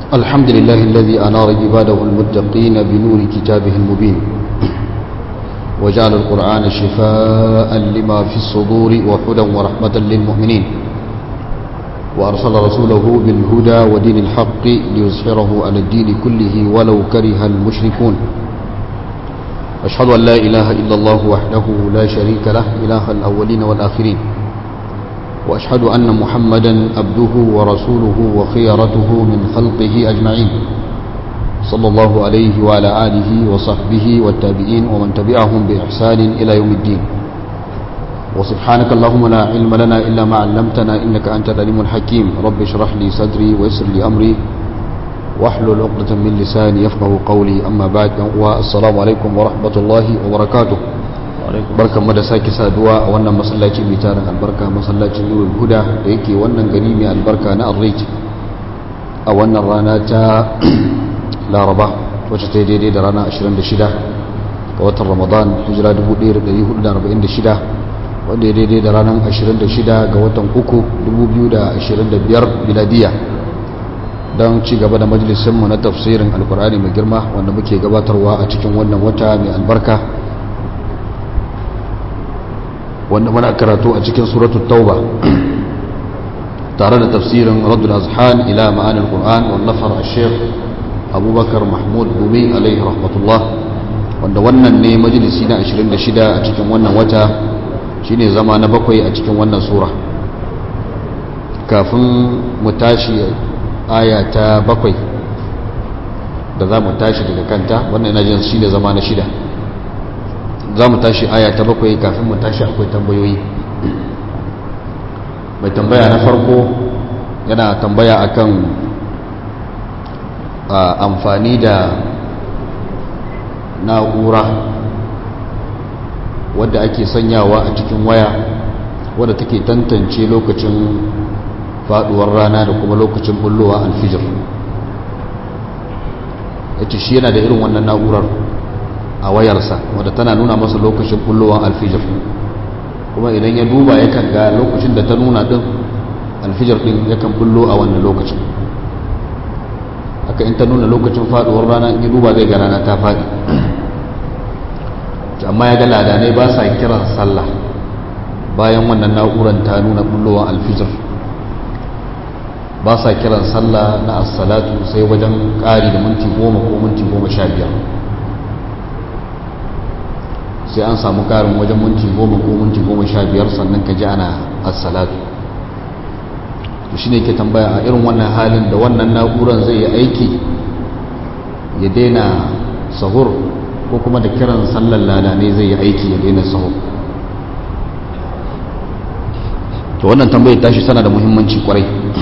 الحمد لله الذي أنار عباده المتقين بنور كتابه المبين وجعل القرآن شفاء لما في الصدور وهدى ورحمة للمؤمنين وأرسل رسوله بالهدى ودين الحق ليظهره على الدين كله ولو كره المشركون أشهد أن لا إله إلا الله وحده لا شريك له إله الأولين والآخرين وأشهد أن محمدا عبده ورسوله وخيرته من خلقه أجمعين صلى الله عليه وعلى آله وصحبه والتابعين ومن تبعهم بإحسان إلى يوم الدين وسبحانك اللهم لا علم لنا إلا ما علمتنا إنك أنت العليم الحكيم رب اشرح لي صدري ويسر لي أمري واحلل عقدة من لساني يفقه قولي أما بعد والسلام عليكم ورحمة الله وبركاته barkan mu da sake saduwa a wannan masallaci mai tarin albarka masallacin nurul huda da yake wannan gari mai albarka na arrij a wannan rana ta laraba wacce ta daidai da rana 26 ga watan ramadan hijira 1446 wanda ya daidai da ranar 26 ga watan uku 2025 biladiya don ci gaba da majalisinmu na tafsirin alkur'ani mai girma wanda muke gabatarwa a cikin wannan wata mai albarka wanda muna karatu a cikin suratul tauba tare da tafsirin radul azhan ila ma'anin qur'an wallafar al-sheikh abubakar mahmud gumi alaihi rahmatullah wanda wannan ne majalisi na 26 a cikin wannan wata shine zama na bakwai a cikin wannan sura kafin mu tashi aya ta bakwai da za mu tashi daga kanta wannan ina jin shine zama na shida za mu tashi aya ta bakwai kafin mu tashi akwai tambayoyi mai tambaya na farko yana tambaya akan amfani da na'ura wadda ake sanyawa a cikin waya wadda take tantance lokacin faduwar rana da kuma lokacin bullowa alfijir yace shi yana da irin wannan na'urar a wayarsa wadda tana nuna masa lokacin bullowar alfijir kuma idan ya duba yakan ga lokacin da ta nuna din alfijir din yakan bullo a wannan lokacin haka in ta nuna lokacin faduwar rana in ya duba zai ga rana ta fadi amma ya ga ladanai ba sa kiran sallah bayan wannan na'urar ta nuna bullowar alfijir ba sa kiran sallah na assalatu sai wajen ƙari da minti goma ko minti goma sha biyar sai an samu karin wajen minti goma ko minti goma sha biyar sannan ka ji ana assalatu to shi ne ke tambaya a irin wannan halin da wannan na'uran zai yi aiki ya daina sahur ko kuma da kiran sallar lada ne zai yi aiki ya daina sahur to wannan tambayar tashi tana da muhimmanci kwarai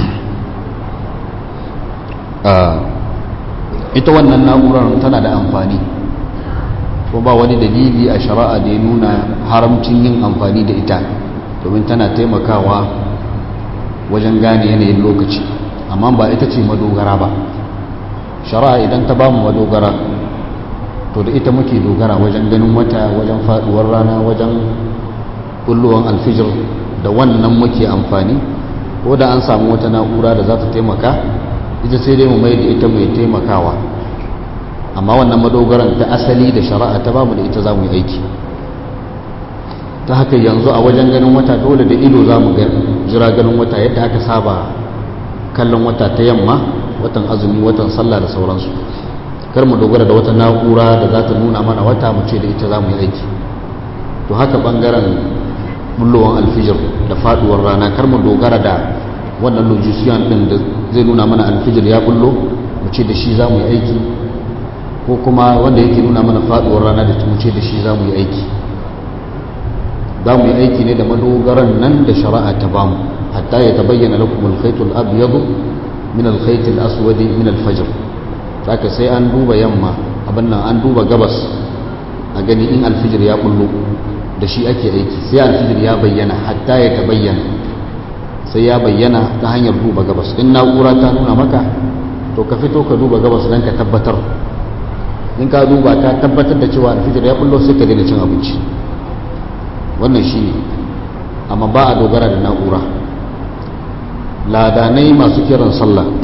ita wannan na'urar tana da amfani ko ba wani dalili a shari'a da ya nuna haramcin yin amfani da ita domin tana taimakawa wajen gane yanayin lokaci amma ba ita ce madogara ba shari'a idan ta bamu madogara to da ita muke dogara wajen ganin wata wajen faduwar rana wajen kulluwan alfijir da wannan muke amfani ko da an samu wata na'ura da za ta taimaka ita sai dai mu mai da ita mai taimakawa amma wannan madogaran ta asali da shari'a ta bamu da ita za mu yi aiki ta haka yanzu a wajen ganin wata dole da ido za mu jira ganin wata yadda aka saba kallon wata ta yamma watan azumi watan sallah da sauransu kar mu dogara da wata na'ura da za ta nuna mana wata mu ce da ita za mu yi aiki to haka bangaren bullowan alfijir da faduwar rana kar mu dogara da wannan logician din da zai nuna mana alfijir ya bullo mu ce da shi za mu yi aiki ko kuma wanda yake nuna mana faduwar rana da muce da shi za mu yi aiki za mu yi aiki ne da madogaran nan da shari'a ta bamu hatta ya tabayyana lakum al-khayt al-abyad min al-khayt al-aswad min al-fajr saka sai an duba yamma abin nan an duba gabas a gani in alfijir ya bullo da shi ake aiki sai alfijir ya bayyana hatta ya tabayyana sai ya bayyana ta hanyar duba gabas in na'ura ta nuna maka to ka fito ka duba gabas don ka tabbatar in ka duba ka tabbatar da cewa alfijir ya bullo sai ka daina cin abinci wannan shi ne amma ba a dogara da na'ura ladanai masu kiran sallah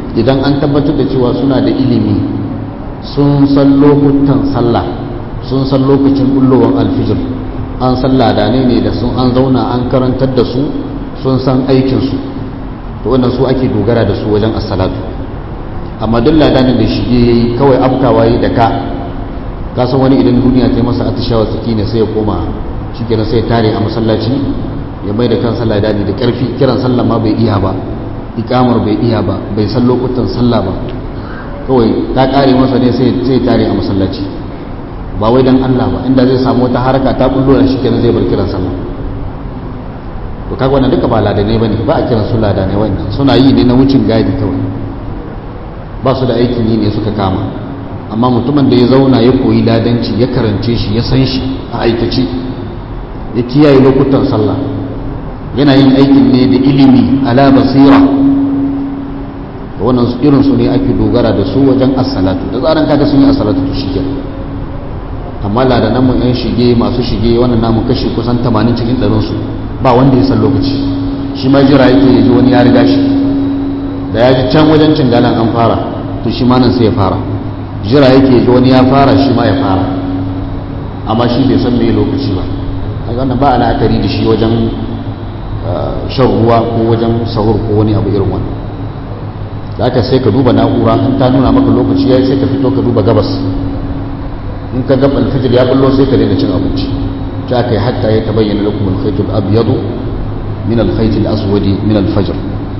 idan an tabbatar da cewa suna da ilimi sun san lokutan sallah sun san lokacin bullowar alfijir an san ladane ne da sun an zauna an karantar da su sun san aikinsu to wannan su ake dogara da su wajen assalatu amma duk ladanin da shi yayi kawai afkawa yi da ka ka san wani idan duniya ta yi masa atishawa tsaki ne sai ya koma shi kenan sai ya tare a masallaci ya mai da kansa ladani da karfi kiran sallah ma bai iya ba ikamar bai iya ba bai san lokutan sallah ba kawai ta kare masa ne sai ya tare a masallaci ba wai dan Allah ba inda zai samu wata haraka ta bullo da shi kenan zai bar kiran sallah to kaga wannan duka ba ladane bane ba a kiran su ladane wannan suna yi ne na wucin gadi kawai ba su da aikin yi ne suka kama amma mutumin da ya zauna ya koyi ladanci ya karance shi ya san shi a aikace ya kiyaye lokutan sallah yana yin aikin ne da ilimi ala basira wannan irin su ne ake dogara da su wajen assalatu da tsarin kaga sun yi assalatu to shi amma ladanan mu yan shige masu shige wannan namu kashe kusan 80 cikin ɗarin su ba wanda ya san lokaci shi ma jira yake ya ji wani ya riga shi da ya ji can wajen cingalan an fara to shi ma nan sai ya fara jira yake ya ji wani ya fara shi ma ya fara amma shi bai san me lokaci ba a wannan ba la'akari da shi wajen shan ruwa ko wajen sahur ko wani abu irin wannan da aka sai ka duba na'ura in ta nuna maka lokaci ya sai ka fito ka duba gabas in ka gaba alfijir ya bullo sai ka daina cin abinci ta aka yi hatta ya tabayyana lakum alkhaytul abyadu min alkhaytil aswadi min alfajr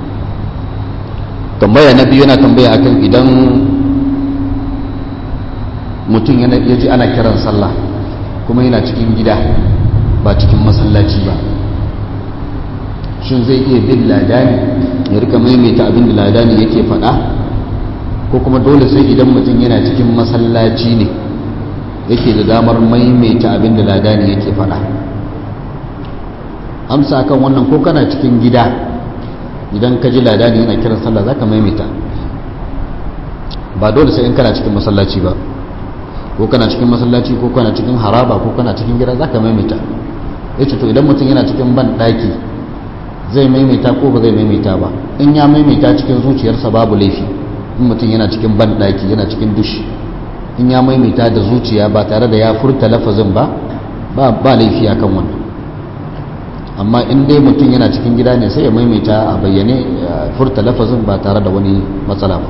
tambaya na biyu yana tambaya akan idan mutum ya ji ana kiran sallah kuma yana cikin gida ba cikin masallaci ba shin zai iya bin ladani ya rika maimaita abin da ladani yake faɗa ko kuma dole sai idan mutum yana cikin masallaci ne yake da damar maimaita abin da ladani yake faɗa amsa kan wannan ko kana cikin gida idan ka ji ladani yana kiran sallah za ka maimaita ba dole sai in kana cikin masallaci ba ko kana cikin masallaci ko kana cikin haraba ko kana cikin gida za ka maimaita ya ce to idan mutum yana cikin ban ɗaki zai maimaita ko ba zai maimaita ba in ya maimaita cikin zuciyarsa babu laifi in mutum yana cikin ban ɗaki yana cikin dushi in ya maimaita da zuciya ba tare da ya furta lafazin ba ba laifi akan wannan amma in dai mutum yana cikin gida ne sai ya maimaita a bayyane furta lafazin ba tare da wani matsala ba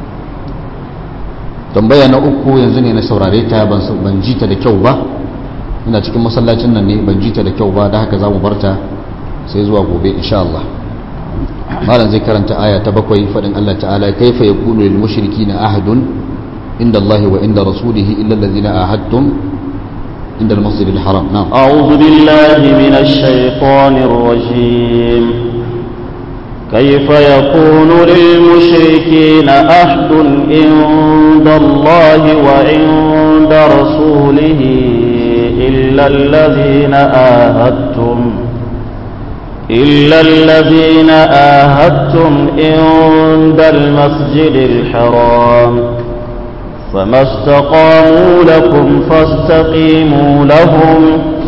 tambaya na uku yanzu ne na saurare ta ban ji ta da kyau ba ina cikin masallacin nan ne ban ji ta da kyau ba da haka za mu barta sai zuwa gobe insha Allah malam zai karanta aya ta bakwai fadin Allah ta'ala kaifa yakunu lil mushrikina ahadun inda Allah wa inda rasulihi illa allazina ahadtum inda al-masjid al-haram na'am a'udhu billahi minash shaitanir rajim كيف يكون للمشركين عهد عند الله وعند رسوله إلا الذين آهدتم إلا الذين آهدتم عند المسجد الحرام فما استقاموا لكم فاستقيموا لهم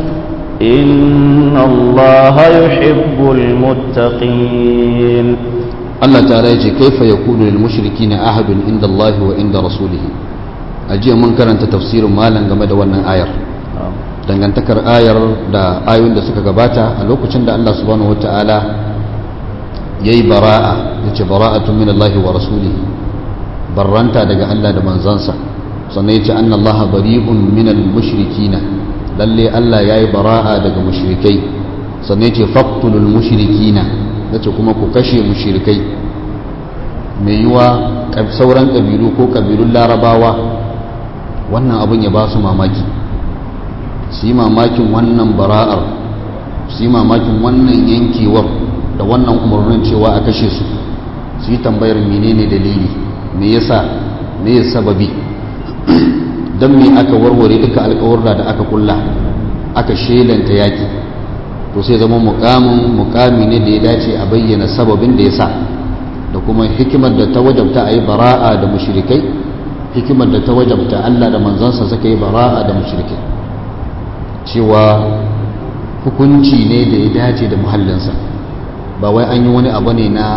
إن الله يحب المتقين Allah ta'ala ya ce kaifa yakunu lil mushrikina ahadun inda Allah wa inda rasulih ajiya mun karanta tafsirin malam game da wannan ayar dangantakar ayar da ayoyin da suka gabata a lokacin da Allah subhanahu wata'ala yayi bara'a yace bara'atun min Allah wa rasulih barranta daga Allah da manzansa sannan yace anna Allah bari'un min al mushrikina lalle Allah yayi bara'a daga mushrikai sannan yace faqtulul mushrikina yace kuma ku kashe mushrikai mai yiwa sauran kabilu ko kabilun larabawa wannan abin ya ba su mamaki su yi mamakin wannan bara'ar su yi mamakin wannan yankewar da wannan umarnin cewa a kashe su su yi tambayar menene dalili me yasa me ya sababi don me aka warware duka alkawarda da aka kulla aka shelanta yaki to sai zama mukamin mukami ne da ya dace a bayyana sababin da ya sa da kuma hikimar da ta wajabta a yi bara'a da mushrikai hikimar da ta wajabta Allah da manzansa suka yi bara'a da mushrikai cewa hukunci ne da ya dace da muhallinsa ba wai an yi wani abu ne na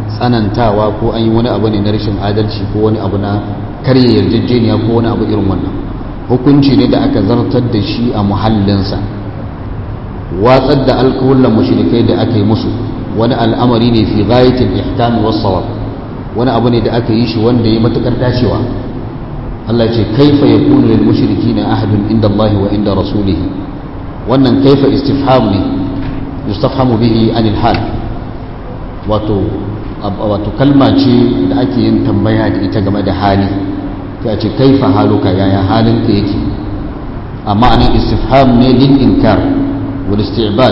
tsanantawa ko an yi wani abu ne na rashin adalci ko wani abu na karya yarjejeniya ko wani abu irin wannan hukunci ne da aka zartar da shi a muhallinsa watsar da alkawullan mushrikai da aka yi musu wani al'amari ne fi ghayatil ihkam was sawab wani abu ne da aka yi shi wanda ya matukar dacewa Allah ce kaifa yakunu lil mushrikina ahadun inda Allah wa inda rasulih wannan kaifa istifham ne yustafhamu bihi anil hal wato wato kalma ce da ake yin tambaya da ita game da hali ta ce kaifa haluka yaya halinka yake amma anan istifham ne lil inkar wal isti'bad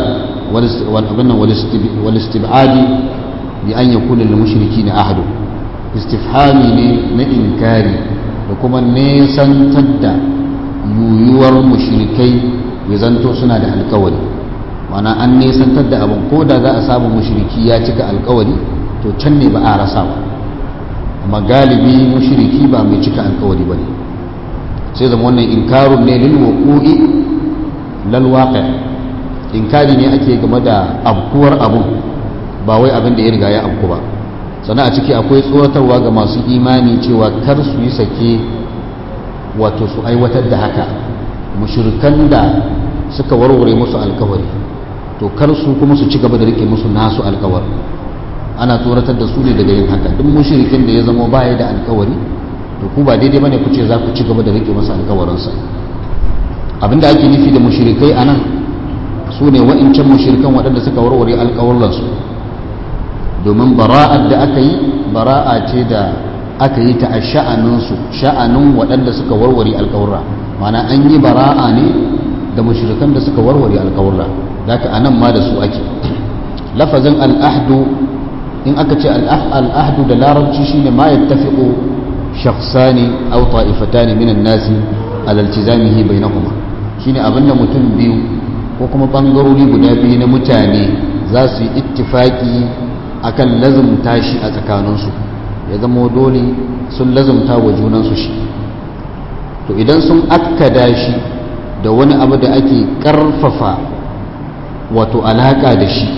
wal istib'adi bi an yakuna lil mushrikina ahadu istifhami ne na inkari da kuma nesantar da yuyuwar mushrikai ya zanto suna da alkawari mana an nesantar da abin ko da za a samu mushriki ya cika alkawari to can ne ba a rasa ba amma galibi mushriki ba mai cika alkawari ba ne sai zama wannan inkarun ne lil wuqu'i lal waqi inkari ne ake game da abkuwar abun ba wai abin da ya riga ya abku ba sannan a ciki akwai tsoratarwa ga masu imani cewa kar su yi sake wato su aiwatar da haka mushrikan da suka warware musu alkawari to kar su kuma su ci gaba da rike musu nasu alkawar ana tsoratar da su ne daga yin haka duk mushrikin da ya zama baya da alkawari to ku ba daidai bane ku ce za ku ci gaba da rike masa alkawarinsa abinda ake nufi da mushrikai anan su ne wa'incan mushrikan waɗanda suka warware alkawarinsu domin bara'ar da aka yi bara'a ce da aka yi ta a sha'aninsu sha'anin waɗanda suka warware alkawarra mana an yi bara'a ne da mushrikan da suka warware alkawarra zaka anan ma da su ake lafazin al'ahdu in aka ce al'ahdu da larabci shine ma yattafiqu shakhsani aw ta'ifatani minan nasi ala iltizamihi bainahuma shine abinda mutum biyu ko kuma bangarori guda biyu na mutane za su yi ittifaki akan lazumta shi a tsakaninsu ya zama dole sun lazumta wa junansu shi to idan sun akkada shi da wani abu da ake karfafa wato alaka da shi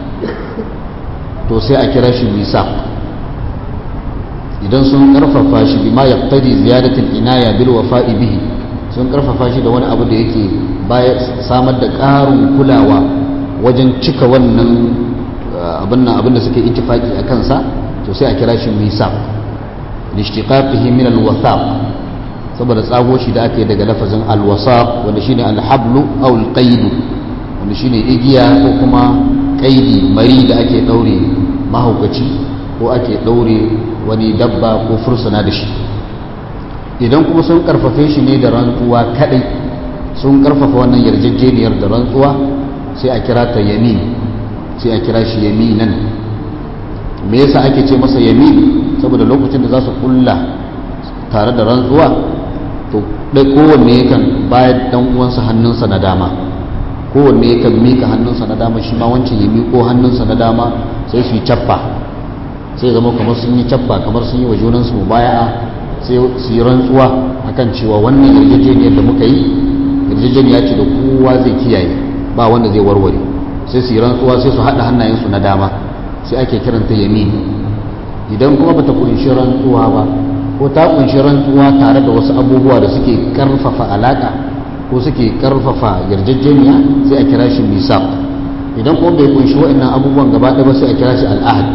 to sai a kira shi misaq idan sun karfafa shi bima yaqtadi ziyadatul inaya bil wafa'i bihi sun karfafa shi da wani abu da yake baya samar da ƙarin kulawa wajen cika wannan abin nan abin da suke ittifaki a kansa to sai a kira shi misaq lishtiqaqihi min alwathaq saboda tsago shi da ake daga lafazin alwasaq wanda shine alhablu aw alqaid wanda shine igiya ko kuma kaidi mari da ake daure mahaukaci ko ake daure wani dabba ko fursuna da shi idan kuma sun karfafe shi ne da rantsuwa kadai sun karfafa wannan yarjejeniyar da rantsuwa sai a kira ta yamin sai a kira shi yaminan me yasa ake ce masa yamin saboda lokacin da za su kulla tare da rantsuwa to dai kowanne yakan bayar dan uwansa hannunsa na dama kowanne yakan mika hannunsa na dama shi ma wancan ya miko hannunsa na dama sai su yi cappa sai zama kamar sun yi cappa kamar sun yi wa junansu mubaya'a sai su yi rantsuwa akan cewa wannan yarjejeniyar da muka yi yarjejeniya ce da kowa zai kiyaye ba wanda zai warware sai su yi rantsuwa sai su haɗa hannayensu na dama sai ake kiranta yamin idan kuma bata kunshi rantsuwa ba ko ta kunshi rantsuwa tare da wasu abubuwa da suke karfafa alaka ko suke karfafa yarjejeniya sai a kira shi misaq idan kuma bai kunshi waɗannan abubuwan gaba ɗaya ba sai a kira shi al'ahad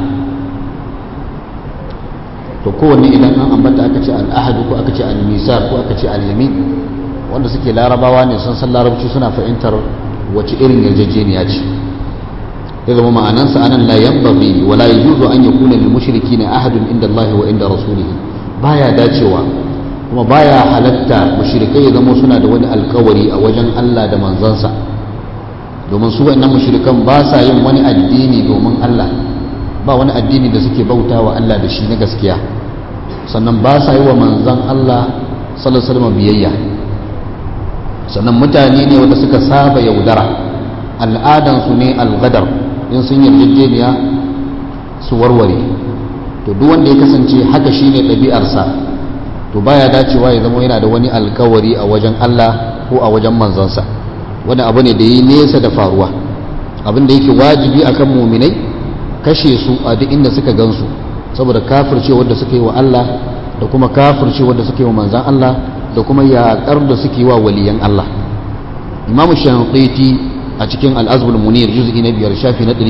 to kowanne idan an ambata aka ce al'ahad ko aka ce al-misaq ko aka ce al-yamin wanda suke larabawa ne sun san larabci suna fahimtar wace irin yarjejeniya ce ya zama ma'anansa anan la yanbaghi wa la yajuzu an yakuna lil mushrikeena ahadun inda Allah wa inda rasulih baya dacewa kuma baya halatta mushrikai ya zama suna da wani alkawari a wajen Allah da manzansa domin su wannan mushrikan ba sa yin wani addini domin Allah ba wani addini da suke bautawa Allah da shi na gaskiya sannan ba sa yi wa manzan Allah sallallahu alaihi wasallam biyayya sannan mutane ne wanda suka saba yaudara al'adansu ne algadar in sun yarjejeniya su warware to duk wanda ya kasance haka shine ɗabi'arsa to baya dacewa ya zama yana da wani alkawari a wajen Allah ko a wajen manzansa wani abu ne da yi nesa da faruwa abin da yake wajibi akan muminai kashe su a duk inda suka gansu saboda kafirce wanda suka yi wa Allah da kuma kafirce wanda suka yi wa manzan Allah da kuma yaƙar da suke wa waliyan Allah imamu shanqiti a cikin al-azbul munir juz'i na biyar shafi na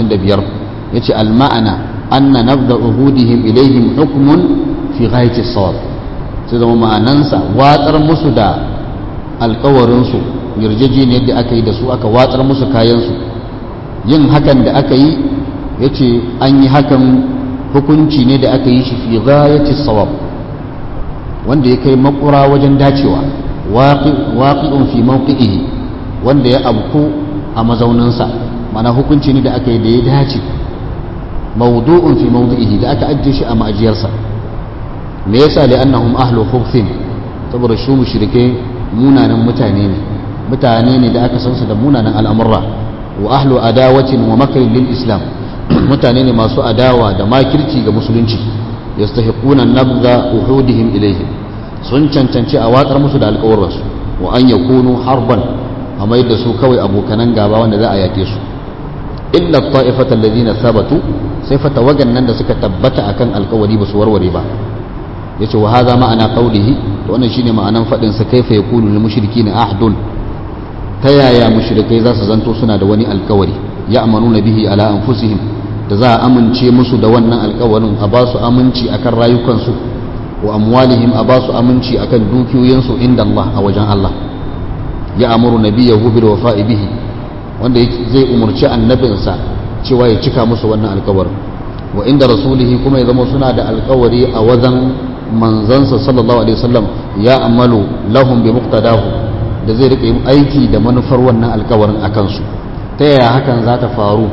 255 yace al-ma'ana anna nabda uhudihim ilayhim hukmun fi ghayati as-sawab sai zama ma'anansa watsar musu da alkawarin su yarjejeniyar da aka yi da su aka watsar musu kayan su yin hakan da aka yi yace an yi hakan hukunci ne da aka yi shi fi ghayati as-sawab wanda ya kai makura wajen dacewa waqi'un fi mawqi'ihi wanda ya abku a mazauninsa mana hukunci ne da aka yi da ya dace mawdu'un fi mawdi'ihi da aka ajiye shi a ma'ajiyarsa me yasa li annahum ahlu khubthin saboda su mushrike munanan mutane ne mutane ne da aka san su da munanan al'amurra wa ahlu adawatin wa makrin lil islam mutane ne masu adawa da makirci ga musulunci yastahiquna nabza uhudihim ilayhim sun cancanci a watsar musu da alƙawarransu wa an yakunu harban a mai da su kawai abokanan gaba wanda za a yake su illa ta'ifata alladhina thabatu sai fa tawagan nan da suka tabbata akan alƙawari ba su warware ba yace wa hadha ma'ana qawlihi to wannan shine ma'anan fadin sa kaifa yakunu lil mushrikeena ahdun ta yaya mushrikai za su zanto suna da wani alƙawari ya'manuna bihi ala anfusihim da za a amince musu da wannan alƙawarin a ba su aminci akan rayukansu wa amwalihim a ba su aminci akan dukiyoyinsu inda Allah a wajen Allah ya amuru nabiyahu bil wafa'i bihi wanda zai umurci annabinsa cewa ya cika musu wannan alkawarin wa inda rasulihi kuma ya zama suna da alkawari a wajen manzansa sallallahu alaihi wasallam ya amalu lahum bi muqtadahu da zai rika yin aiki da manufar wannan alkawarin a kansu ta yaya hakan za ta faru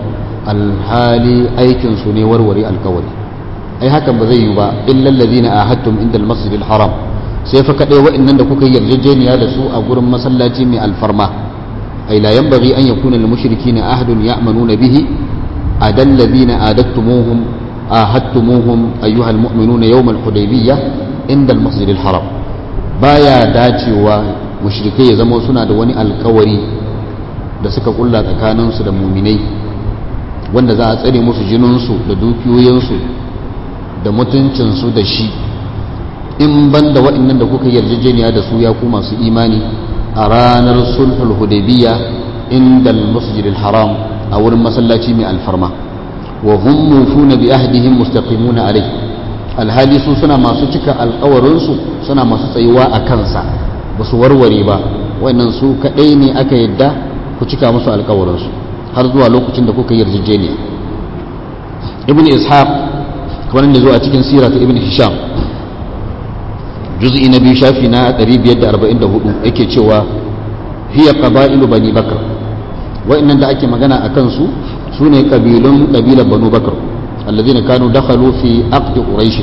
alhali aikin su ne warware alkawari ai hakan ba zai yi ba illa allazina ahadtum inda almasjidil haram sai fa kadai wa'annan da kuka yarjejeniya da su a gurin masallaci mai alfarma ay la yanbaghi an yakuna lil mushrikeena ahadun ya'manuna bihi adal ladina adattumuhum ahadtumuhum ayyuha al mu'minuna yawm al hudaybiyah inda al masjid al haram baya dacewa mushrikai ya zama suna da wani alkawari da suka kulla tsakanin su da muminai wanda za a tsare musu jininsu da dukiyoyinsu da mutuncinsu da shi in ban da waɗannan da kuka yarjejeniya da su ya ku masu imani a ranar sulhul hudaybiya inda al-masjid haram a wurin masallaci mai alfarma wa hum mufuna bi ahdihim mustaqimuna alai alhali su suna masu cika alƙawarin su suna masu tsayuwa a kansa ba su warware ba wannan su kadai ne aka yadda ku cika musu alƙawarin su har zuwa lokacin da kuka yarjejeniya ibn ishaq kamar da zo a cikin sira ta ibn hisham juz'i na biyu shafi na 544 yake cewa hiya qaba'ilu bani bakr wa'annan da ake magana a kansu su ne kabilun kabilar banu bakr alladhina kanu dakhalu fi aqd quraish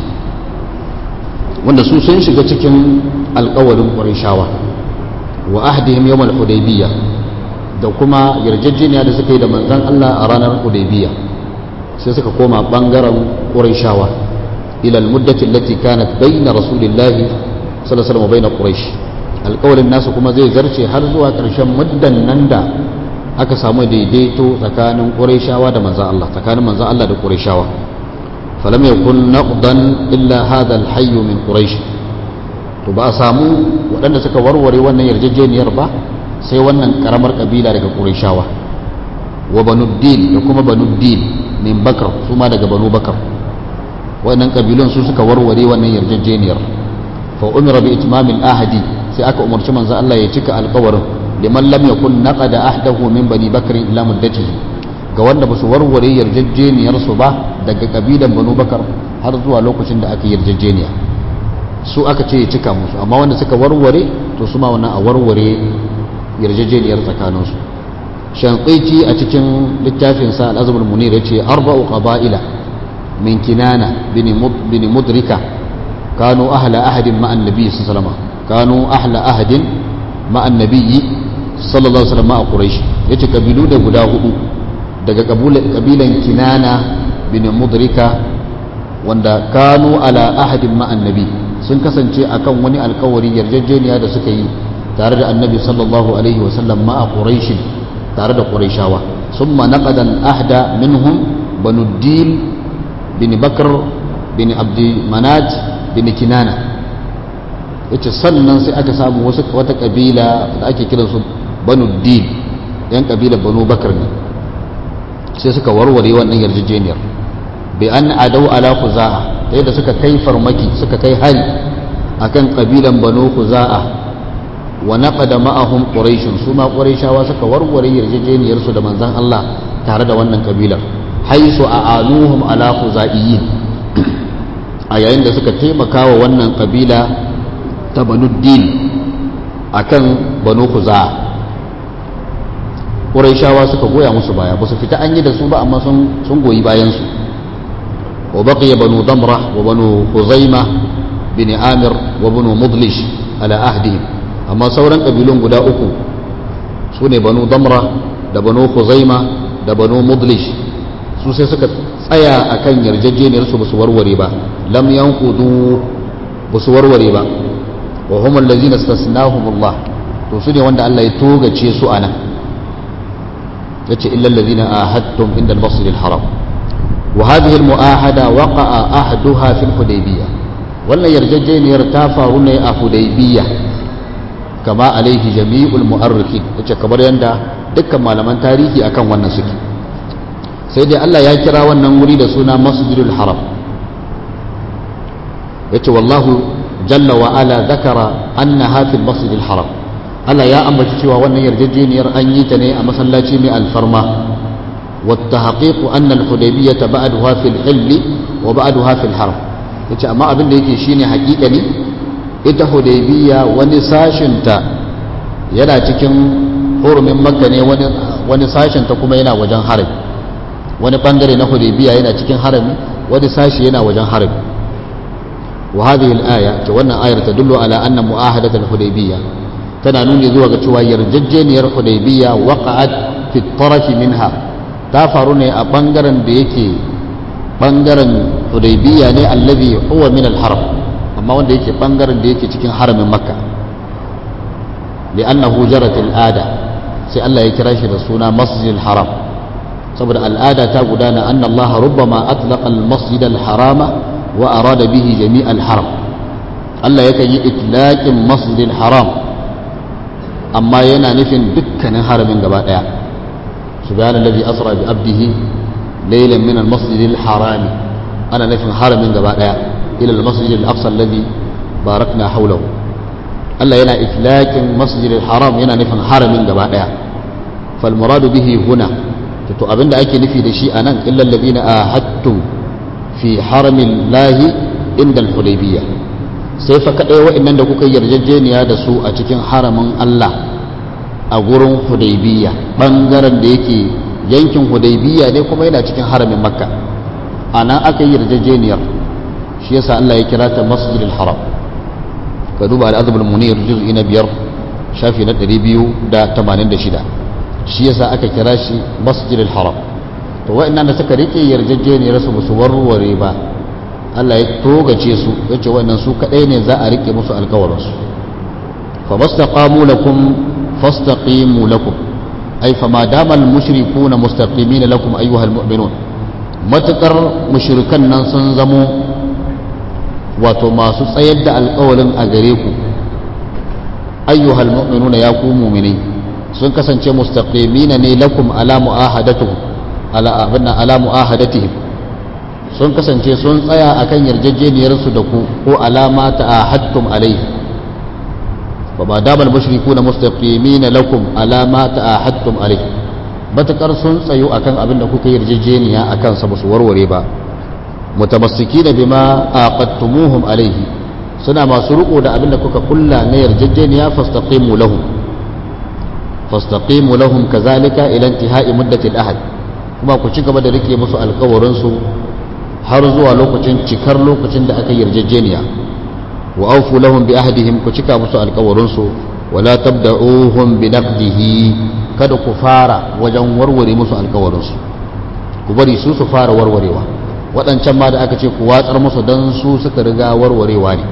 wanda su sun shiga cikin alƙawarin qurayshawa wa ahdihim yawm al-hudaybiyah da kuma yarjejeniya da suka yi da manzon Allah a ranar hudaybiyah sai suka koma bangaren qurayshawa ila almuddati allati kanat bayna rasulillahi sallallahu alaihi wasallam bayna quraish alqawlin nasu kuma zai zarce har zuwa karshen muddan nan da aka samu daidaito tsakanin qurayshawa da manzon Allah tsakanin manzon Allah da qurayshawa falam yakun naqdan illa hadha alhayy min quraish to ba a samu waɗanda suka warware wannan yarjejeniyar ba sai wannan karamar kabila daga qurayshawa wa banu dil da kuma banu dil min bakar su ma daga banu bakar wannan kabilun su suka warware wannan yarjejeniyar fa umira bi itmamil ahadi sai aka umarci manzo Allah ya cika alƙawarin liman lam yakun naqada ahdahu min bani bakr ila muddatihi ga wanda basu warware yarjejeniyar su ba daga kabilan banu bakar har zuwa lokacin da aka yarjejeniya su aka ce ya cika musu amma wanda suka warware to su ma wannan a warware yarjejeniyar tsakaninsu shanqiti a cikin littafinsa al-azmul munir yace arba'u qaba'ila min kinana bin mudrika kanu ahla ahadin ma annabi sallallahu alaihi wasallam kanu ahla ahadin ma annabi sallallahu alaihi wasallam a quraish yace kabilu da guda hudu daga kabilan kinana bin mudrika wanda kanu ala ahadin ma annabi sun kasance akan wani alkawari yarjejeniya da suka yi tare da annabi sallallahu alaihi wasallam ma a quraish tare da qurayshawa summa naqada al-ahda minhum banu dil bin bakar bin abdi manat bin kinana yace sannan sai aka samu wasu wata kabila da ake kiransu banu dil yan kabilar banu bakar ne sai suka warware wannan yarjejeniyar bi an adau ala khuza'a ta yadda suka kai farmaki suka kai hari akan kabilan banu khuza'a wa naqada ma'ahum quraish su ma quraishawa suka warware yarjejeniyar su da manzon Allah tare da wannan kabilar haisu a'anuhum ala khuzaiyin a yayin da suka taimaka wa wannan kabila ta banu din akan banu khuza'a quraishawa suka goya musu baya ba su fita an yi da su ba amma sun sun goyi bayan su wa baqiya banu damra wa banu khuzaimah bin amir wa banu mudlish ala ahdihim amma sauran kabilun guda uku su ne banu damra da banu khuzaima da banu mudlish su sai suka tsaya akan yarjejeniyar su basu warware ba lam yanqudu basu warware ba wa hum allazina istasnahum Allah to su ne wanda Allah ya togace su ana yace illa allazina ahadtum inda al-masjid al-haram wa hadhihi al-mu'ahada waqa'a ahduha fi al-hudaybiyah wannan yarjejeniyar ta faru ne a hudaybiyah kama alaihi jami'ul mu'arrikhin yace kamar yanda dukkan malaman tarihi akan wannan suke sai dai Allah ya kira wannan wuri da suna masjidul haram yace wallahu jalla wa ala zakara annaha fil masjidil haram Allah ya ambaci cewa wannan yarjejeniyar an yi ta ne a masallaci mai alfarma والتحقيق أن الحديبية بعدها في الحل وبعدها في الحرم yace amma abin da yake shine hakika ne ita hudaybiya wani sashinta yana cikin hurumin makka ne wani sashinta kuma yana wajen harami wani bangare na hudaybiya yana cikin harami wani sashi yana wajen harami wa hadhihi al-aya ce wannan ayar ta dullu ala anna mu'ahadat al-hudaybiyya tana nuni zuwa ga cewa yarjejjeniyar hudaybiya waqa'at fi taraf minha ta faru ne a bangaren da yake bangaren hudaybiya ne allazi huwa min al-haram amma wanda yake bangaren da yake cikin haramin makka li'annahu jarat al'ada sai Allah ya kira shi da suna masjid al-haram saboda al'ada ta gudana anna Allah rubbama atlaqa al-masjid al-harama wa arada bihi jami' al-haram Allah yakan yi itlaqin masjid al-haram amma yana nufin dukkanin haramin gaba daya subhanallazi asra bi abdihi laylan min al-masjid al-haram ana nufin haramin gaba daya ila al-masjid al-aqsa alladhi barakna hawlahu Allah yana itlaqin masjid al-haram yana nufin haramin gaba daya fal muradu bihi huna to abinda ake nufi da shi anan illa alladhina ahadtum fi haramin lahi inda al-hudaybiyah sai fa kadai wa'annan da kuka yarjejeniya da su a cikin haramin Allah a gurin hudaybiyah bangaren da yake yankin hudaybiyah ne kuma yana cikin haramin makka anan aka yi yarjejeniyar shi yasa Allah ya kira ta masjidil haram ka duba al'azabul munir juz'i na biyar shafi na 286 shi yasa aka kira shi masjidil haram to wa'annan da suka rike yarjejeniyar su su warware ba Allah ya togace su yace wannan su kadai ne za a rike musu alkawarin su fa mastaqamu lakum fastaqimu lakum ay fa ma dama al mushrikuuna mustaqimina lakum ayyuha al mu'minun matakar mushrikan nan sun zamo wato masu tsayar da alkawalin a gare ku ayyuhal mu'minuna ya ku mu'mini sun kasance mustaqimina ne lakum ala mu'ahadatuhum ala abinna ala mu'ahadatihim sun kasance sun tsaya akan yarjejeniyar su da ku ko alama ta'ahadtum alayhi wa ma dama al-mushrikuna mustaqimina lakum ala ma ta'ahadtum alayhi matakar sun tsayo akan abin da kuka yarjejeniya akan sa su warware ba mutamassikina bima aqadtumuhum alayhi suna masu riko da abin da kuka kulla na yarjejeniya fastaqimu lahum fastaqimu lahum kazalika ila intihai muddati al-ahad kuma ku ci gaba da rike musu alkawarin su har zuwa lokacin cikar lokacin da aka yarjejeniya wa awfu lahum bi ahdihim ku cika musu alkawarin su wala tabda'uhum bi naqdihi kada ku fara wajen warware musu alkawarin su ku bari su su fara warwarewa waɗancan ma da aka ce ku watsar musu don su suka riga warwarewa ne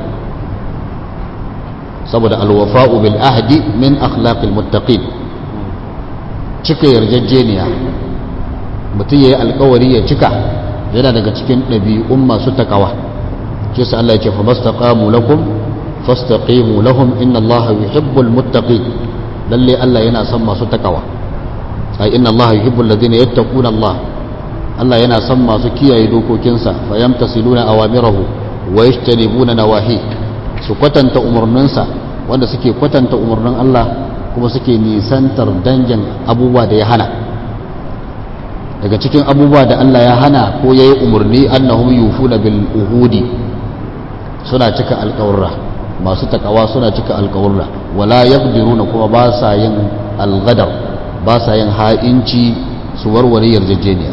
saboda alwafa'u bil ahdi min akhlaqil muttaqin cika yarjejeniya mutum ya yi alkawari ya cika yana daga cikin ɗabi'un masu takawa ce sa Allah ya ce fa mastaqamu lakum fastaqimu lahum inna Allah yuhibbul muttaqin lalle Allah yana son masu takawa ai inna Allah yuhibbul ladina yattaquna Allah Allah yana son masu kiyaye dokokinsa fa yamtasiluna awamirahu wa yajtanibuna nawahi su kwatanta umarninsa wanda suke kwatanta umarnin Allah kuma suke nisantar dangin abubuwa da ya hana daga cikin abubuwa da Allah ya hana ko yayi umarni annahum yufuna bil uhudi suna cika alƙawarra masu takawa suna cika alƙawarra wala yaqdiruna kuma ba sa yin alghadar ba sa yin ha'inci su warware yarjejeniya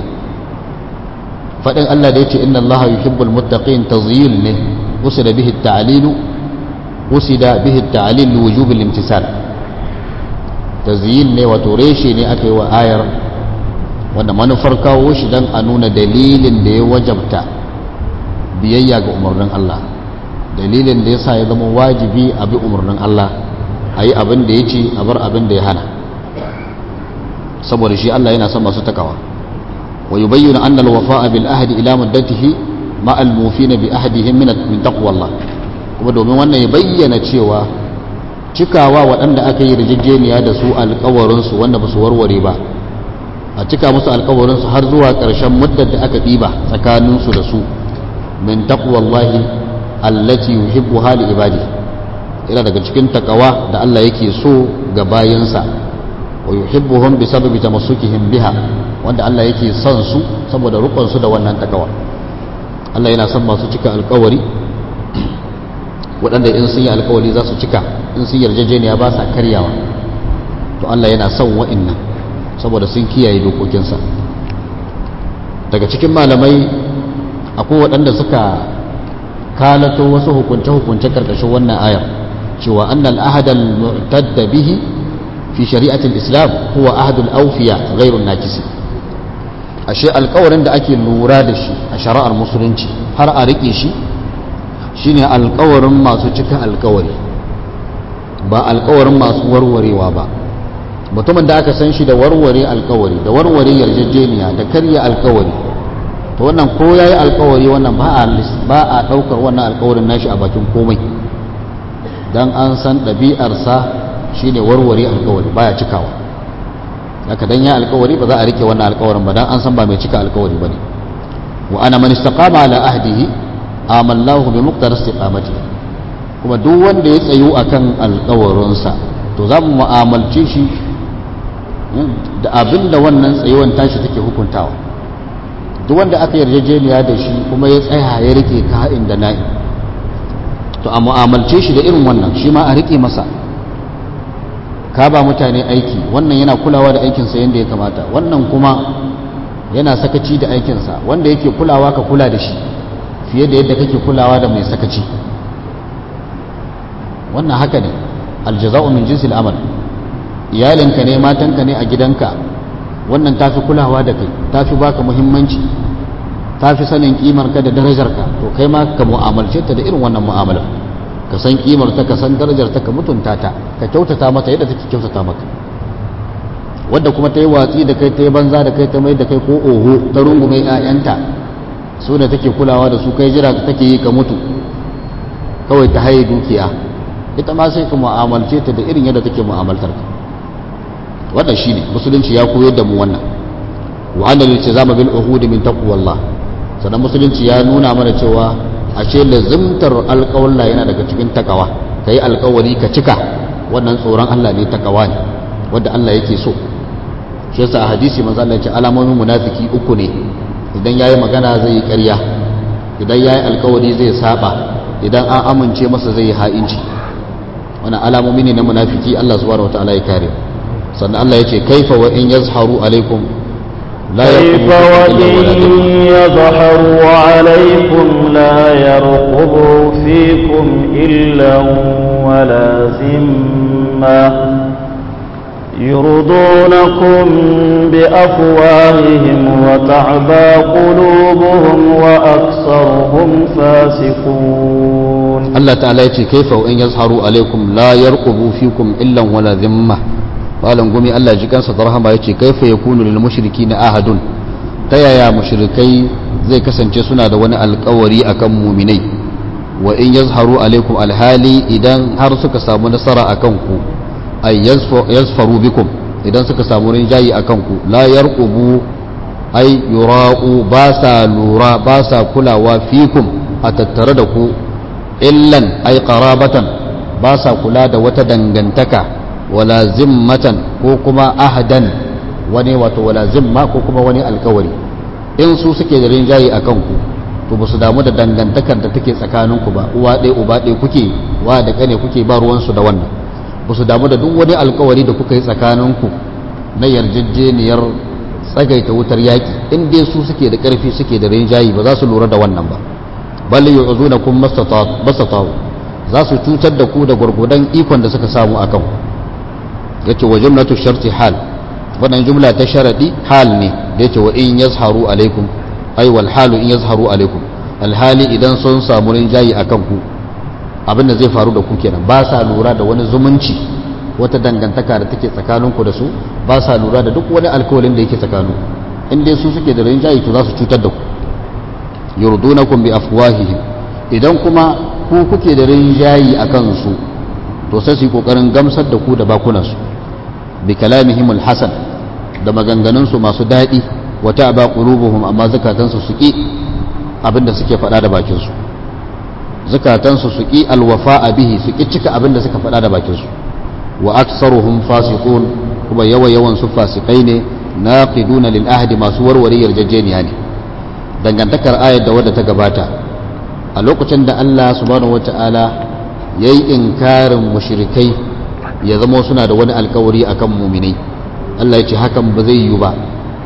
fadin Allah da yace inna Allah yuhibbul muttaqin tazyil ne usida bihi at-ta'lil usida bihi at-ta'lil li wujub al-imtisal tazyil ne wato reshe ne aka yi wa ayar wanda manufar kawo shi dan a nuna dalilin da ya wajabta biyayya ga umarnin Allah dalilin da yasa ya zama wajibi a bi umarnin Allah a yi abin da ya ce a bar abin da ya hana saboda shi Allah yana son masu takawa wa yubayyinu anna al-wafa'a bil ahdi ila muddatihi ma al-mufina bi ahdihim min min taqwa Allah kuma domin wannan ya bayyana cewa cikawa waɗanda aka yi rijijjeniya da su alƙawarin su wanda ba su warware ba a cika musu alƙawarin su har zuwa ƙarshen muddar da aka ɗiba tsakanin su da su min taqwa Allah allati yuhibbuha li ibadi yana daga cikin takawa da Allah yake so ga bayansa wa yuhibbuhum bi sababi tamassukihim biha wanda Allah yake son su saboda rukun su da wannan takawa Allah yana son masu cika alkawari waɗanda in sun yi alkawari za su cika in sun yarjejeniya ba sa karyawa to Allah yana son wa'innan saboda sun kiyaye dokokinsa daga cikin malamai akwai waɗanda suka kalato wasu hukunce-hukunce karkashin wannan ayar cewa annal ahadal mu'tadda bihi fi shari'atul islam huwa ahadul awfiya ghairun nakisi ashe alƙawarin da ake lura da shi a shari'ar musulunci har a rike shi shine alƙawarin masu cika alƙawari ba alƙawarin masu warwarewa ba mutumin da aka san shi da warware alƙawari da warware yarjejeniya da karya alƙawari to wannan ko yayi alƙawari wannan ba a ba a daukar wannan alƙawarin nashi a bakin komai dan an san ɗabi'arsa shine warware alkawari baya cikawa haka dan ya alkawari ba za a rike wannan alkawarin ba dan an san ba mai cika alkawari bane wa ana man istaqama ala ahdihi amallahu bi muqtar istiqamati kuma duk wanda ya tsayu akan alkawarinsa to za mu mu'amalce shi da abinda wannan tsayuwan tashi take hukuntawa duk wanda aka yarjejeniya da shi kuma ya tsaya ya rike ka'in da na'i to a mu'amalce shi da irin wannan shi ma a rike masa ka ba mutane aiki wannan yana kulawa da aikinsa yadda ya kamata wannan kuma yana sakaci da aikinsa wanda yake kulawa ka kula da shi fiye da yadda kake kulawa da mai sakaci wannan haka ne aljaza'u min jinsil amal iyalinka ne matanka ne a gidanka wannan tafi kulawa da kai tafi baka muhimmanci tafi sanin kimarka da darajarka to kai ma ka mu'amalce ta da irin wannan mu'amalar ka san kimar ta ka san darajar ta ka mutunta ta ka kyautata mata yadda take kyautata maka wadda kuma ta yi watsi da kai ta yi banza da kai ta mai da kai ko oho ta rungume ƴaƴanta su da take kulawa da su kai jira take yi ka mutu kawai ta haye dukiya ita ma sai ka mu'amalce ta da irin yadda take mu'amaltar ka wannan shine musulunci ya koyar da mu wannan wa annal iltizama bil uhudi min taqwallah sannan musulunci ya nuna mana cewa ashe lazimtar alƙawalla yana daga cikin takawa ka yi alƙawari ka cika wannan tsoron Allah ne takawa ne wadda Allah yake so shi yasa a hadisi manzo Allah ya ce alamomin munafiki uku ne idan yayi magana zai yi ƙarya idan yayi alƙawari zai saba idan an amince masa zai yi ha'inci wannan alamomi ne na munafiki Allah subhanahu wataala ya kare sannan Allah ya ce kaifa wa in yazharu alaikum لا كيف وإن يظهروا عليكم لا يرقبوا فيكم إلا ولا ذمة يرضونكم بأفواههم وتعبى قلوبهم وأكثرهم فاسقون الله تعالى يقول كيف وإن يظهروا عليكم لا يرقبوا فيكم إلا ولا ذمة malam gumi Allah ji kansa da rahama yace kaifa yakunu lil mushrikina ahadun ta yaya mushrikai zai kasance suna da wani alkawari akan muminai wa in yazharu alaikum alhali idan har suka samu nasara akan ku ay yazfaru bikum idan suka samu rinjayi akan ku la yarqubu ay yura'u ba sa lura ba sa kulawa fikum a tattare da ku illan ay qarabatan ba sa kula da wata dangantaka wala zimmatan ko kuma ahadan wani wato wala zimma ko kuma wani alkawari in su suke da rinjaye a kanku to ba su damu da dangantakar da take tsakaninku ba uwa ɗaya uba ɗaya kuke wa da ƙane kuke ba ruwansu da wannan ba su damu da duk wani alkawari da kuka yi tsakaninku na yarjejeniyar tsagaita wutar yaƙi in dai su suke da ƙarfi suke da rinjaye ba za su lura da wannan ba bal yu'zunakum mastata'u za su cutar da ku da gwargwadon ikon da suka samu akan ku yace wa jumlatu sharti hal wannan jumla ta sharadi hal ne da yace wa in yazharu alaikum ay wal halu in yazharu alaikum alhali idan sun samu rinjayi akan ku abin da zai faru da ku kenan ba sa lura da wani zumunci wata dangantaka da take tsakaninku da su ba sa lura da duk wani alkawalin da yake tsakanu in dai su suke da rinjayi to za su cutar da ku yurdunakum bi afwahihim idan kuma ku kuke da rinjayi akan su to sai su yi kokarin gamsar da ku da bakunansu bi kalamihim alhasan da maganganunsu masu daɗi wata ba qulubuhum amma zakatansu su ki abinda suke faɗa da bakinsu zakatansu su ki alwafa'a bihi su ki cika abinda suka faɗa da bakinsu wa aktsaruhum fasiqun kuma yawa yawan su fasikai ne naqiduna lil ahdi masu warware yarjejeniya ne dangantakar ayar da wadda ta gabata a lokacin da Allah subhanahu wata'ala yayi inkarin mushrikai ya zama suna da wani alkawari akan muminai Allah ya ce hakan ba zai yiwu ba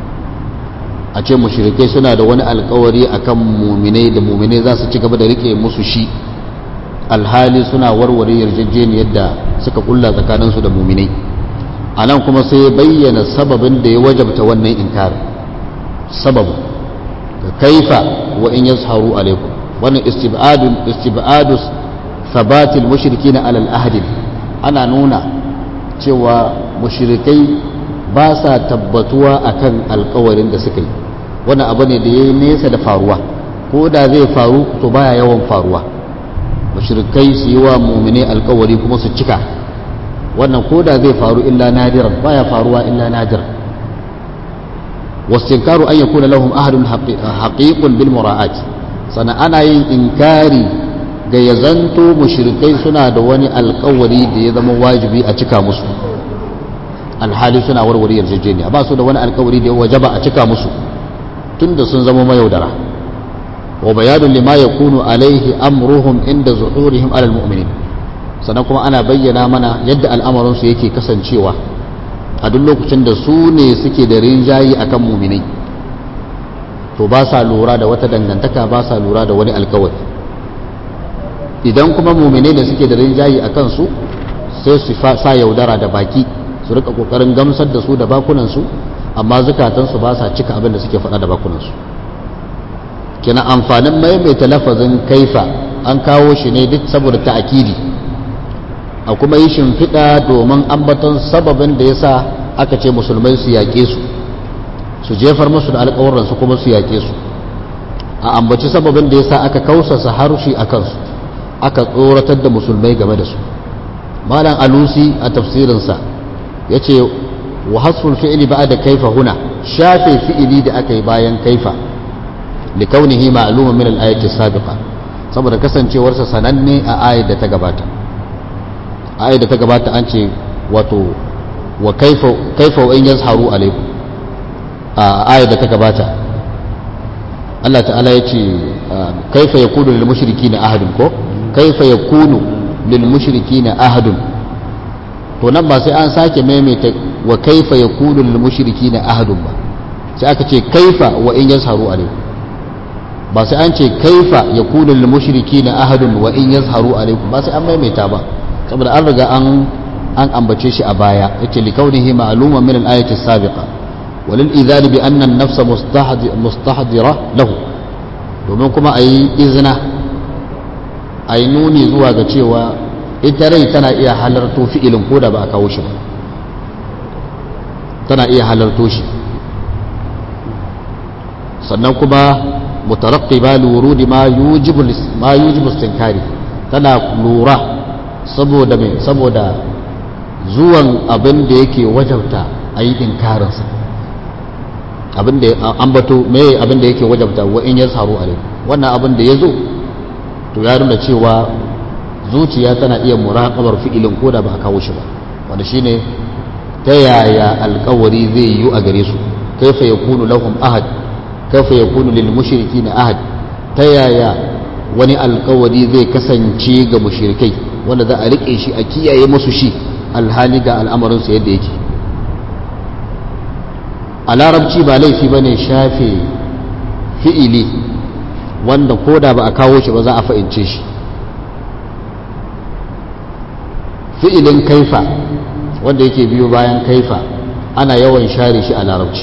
a ce mushrikai suna da wani alkawari akan muminai da muminai za su ci gaba da rike musu shi alhali suna warware yarjejeniyar da suka kulla tsakaninsu da muminai a nan kuma sai ya bayyana sababin da ya wajabta wannan inkar sababu ka kaifa wa in yazharu alaikum wannan istibadun istibadus sabatil mushrikina alal ahdi ana nuna cewa mushrikai ba sa tabbatuwa akan alkawarin da suka yi wani abu ne da ya yi nesa da faruwa ko da zai faru to baya yawan faruwa mushrikai su yi wa mumine alkawari kuma su cika wannan ko da zai faru illa nadiran baya faruwa illa nadiran wastinkaru an yakuna lahum ahadun haqiqun bil mura'at sana ana yin inkari ga ya zanto mushrikai suna da wani alkawari da ya zama wajibi a cika musu alhali suna warware yarjejeniya ba su da wani alkawari da ya wajaba a cika musu tunda sun zama mayaudara wa bayanun lima yakunu alaihi amruhum inda zuhurihim alal mu'minin sannan kuma ana bayyana mana yadda al'amarin su yake kasancewa a duk lokacin da su ne suke da rinjayi akan muminai to ba sa lura da wata dangantaka ba sa lura da wani alkawari idan kuma muminai ne suke da rinjayi a kansu sai su sa yaudara da baki su rika kokarin gamsar da su da bakunansu amma zukatansu ba sa cika abin da suke faɗa da bakunansu kina amfanin maimaita lafazin kaifa an kawo shi ne duk saboda ta'akidi a kuma yi shimfiɗa domin ambaton sababin da ya sa aka ce musulmai su yaƙe su su jefar musu da alƙawarransu kuma su yaƙe su a ambaci sababin da ya sa aka kausasa harshe a kansu aka tsoratar da musulmai game da su malam alusi a tafsirinsa ya ce wa hasful fi'ili ba da kaifa huna shafe fi'ili da aka yi bayan kaifa likaunihi ma'luman min al-ayati sabiqa saboda kasancewarsa sananne a ayat da ta gabata ayat da ta gabata an ce wato wa kaifa kaifa wa in yazharu alaikum a ayat da ta gabata Allah ta'ala ya ce kaifa yakunu lil mushrikina ahadun ko kaifa yakunu lil mushrikina ahadun to nan ba sai an sake maimaita wa kaifa yakunu lil mushrikina ahadun ba sai aka ce kaifa wa in yazharu alaikum ba sai an ce kaifa yakunu lil mushrikina ahadun wa in yazharu alaikum ba sai an maimaita ba saboda an riga an an ambace shi a baya yace li kaunihi ma'luman min al-ayati as-sabiqa walil idhar bi anna an-nafs mustahdira lahu domin kuma ayi izina ayi nuni zuwa ga cewa ita rai tana iya halarto fi'ilin ko da ba a kawo shi ba tana iya halarto shi sannan kuma mutarakkiba lurudi ma yujibu ma yujibu istinkari tana lura saboda mai saboda zuwan abin da yake wajabta a yi inkarinsa abin da ambato me abin da yake wajabta wa in yazharu alaikum wannan abin da ya zo to ya nuna cewa zuciya tana iya muraƙabar fi'ilin ko da ba a kawo shi ba wanda shine ta yaya alƙawari zai yi a gare su kaifa yakunu lahum ahad kaifa yakunu lil mushrikina ahad ta yaya wani alƙawari zai kasance ga mushrikai wanda za a rike shi a kiyaye musu shi alhali ga al'amarin su yadda yake a larabci ba laifi bane shafe fi'ili wanda ko da ba a kawo shi ba za a fa'ince shi fi'ilin kaifa wanda yake biyo bayan kaifa ana yawan share shi a larabci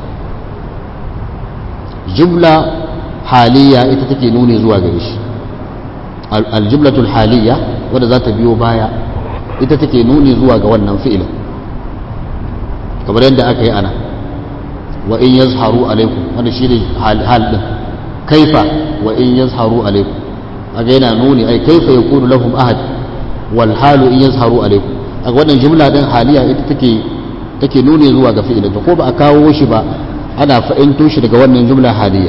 jumla haliya ita take nuni zuwa gare shi aljumlatul haliya wadda za ta biyo baya ita take nuni zuwa ga wannan fi'ilin kamar yadda aka yi ana wa in yazharu alaikum wanda shi ne hal din kaifa wa in yazharu alaikum aga yana nuni ai kaifa yakunu lahum ahad wal halu in yazharu alaikum a wannan jumla din haliya ita take take nuni zuwa ga fi'ilin to ko ba a kawo shi ba ana fa'into shi daga wannan jumla haliya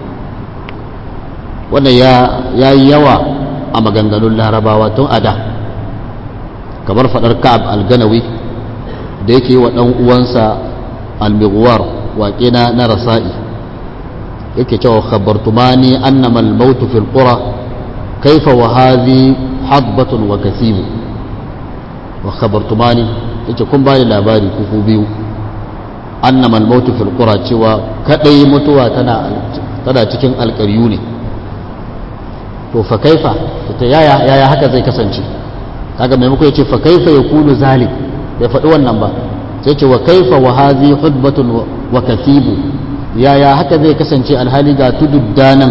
wannan ya yi yawa a maganganun larabawa tun a da kamar faɗar ka'ab al-ganawi da yake yi wa ɗan uwansa al-mighwar waƙe na na rasa'i yake cewa khabartumani annama al-maut fil qura kaifa wa hadhi hadbatun wa kasibu wa khabartumani yace kun bani labari kuku biyu annama al-maut fil qura cewa kadai mutuwa tana tana cikin alƙaryu ne to fa kaifa ta yaya yaya haka zai kasance kaga maimako yace fa kaifa yakunu zalik bai faɗi wannan ba sai ce wa kaifa wa hadhi hudbatun wa kathibu yaya haka zai kasance alhali ga tudu danan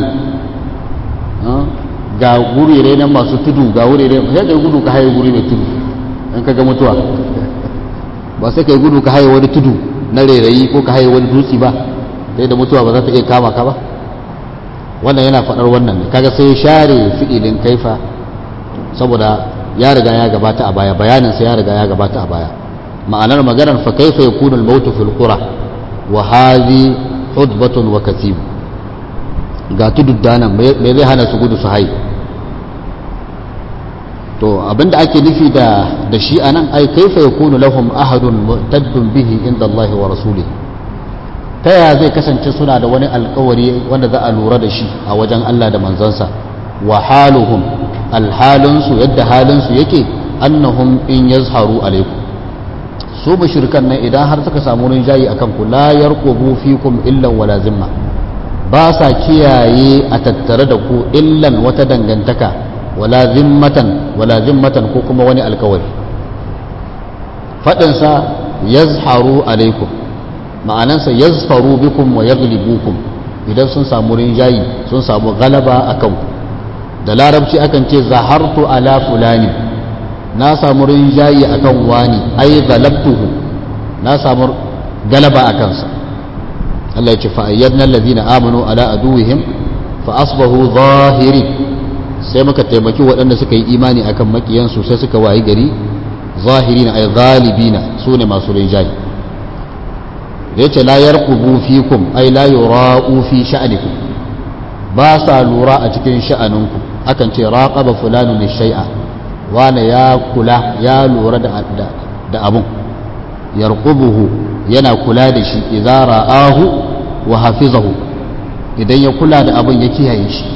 ga gurire nan masu tudu ga wurire sai kai gudu ka haye guri mai tudu in ka ga mutuwa ba sai kai gudu ka haye wani tudu na rairayi ko ka haye wani dutse ba sai da mutuwa ba za ta iya kama ka ba wannan yana faɗar wannan ne kaga sai share fi'ilin kaifa saboda ya riga ya gabata a baya bayanin sa ya riga ya gabata a baya ma'anar maganar fa kaifa yakunu al-mautu fil qura wa hadhi hudbatun wa katib ga tududdanan me zai hana su gudu su haye to abinda ake nufi da da shi anan ai kaifa yakunu lahum ahadun mu'taddun bihi inda Allah wa rasulihi ta yaya zai kasance suna da wani alkawari wanda za a lura da shi a wajen Allah da manzansa wa haluhum alhalinsu yadda halinsu yake annahum in yazharu alaikum su mushrikan nan idan har suka samu rinjayi akan ku la yarqubu fikum illa wala zimma ba sa kiyaye a tattare da ku illan wata dangantaka wala zimmatan wala zimmatan ko kuma wani alkawari faɗinsa yazharu alaikum ma'anansa yazfaru bikum wa yaghlibukum idan sun samu rinjayi sun samu galaba akan ku da larabci akan ce zahartu ala fulani na samu rinjayi akan wani ai galabtuhu na samu galaba akan sa Allah ya ce fa ayyadna allazina amanu ala aduwihim fa asbahu zahirin sai muka taimaki waɗanda suka yi imani akan makiyansu sai suka wayi gari zahirina ay ghalibina sune masu rinjayi da yace la yarqubu fikum ay la yura'u fi sha'nikum ba sa lura a cikin sha'aninku akan ce raqaba fulanun shay'a wane ya kula ya lura da da abun yarqubuhu yana kula da shi idza ra'ahu wa hafizahu idan ya kula da abun ya kiyaye shi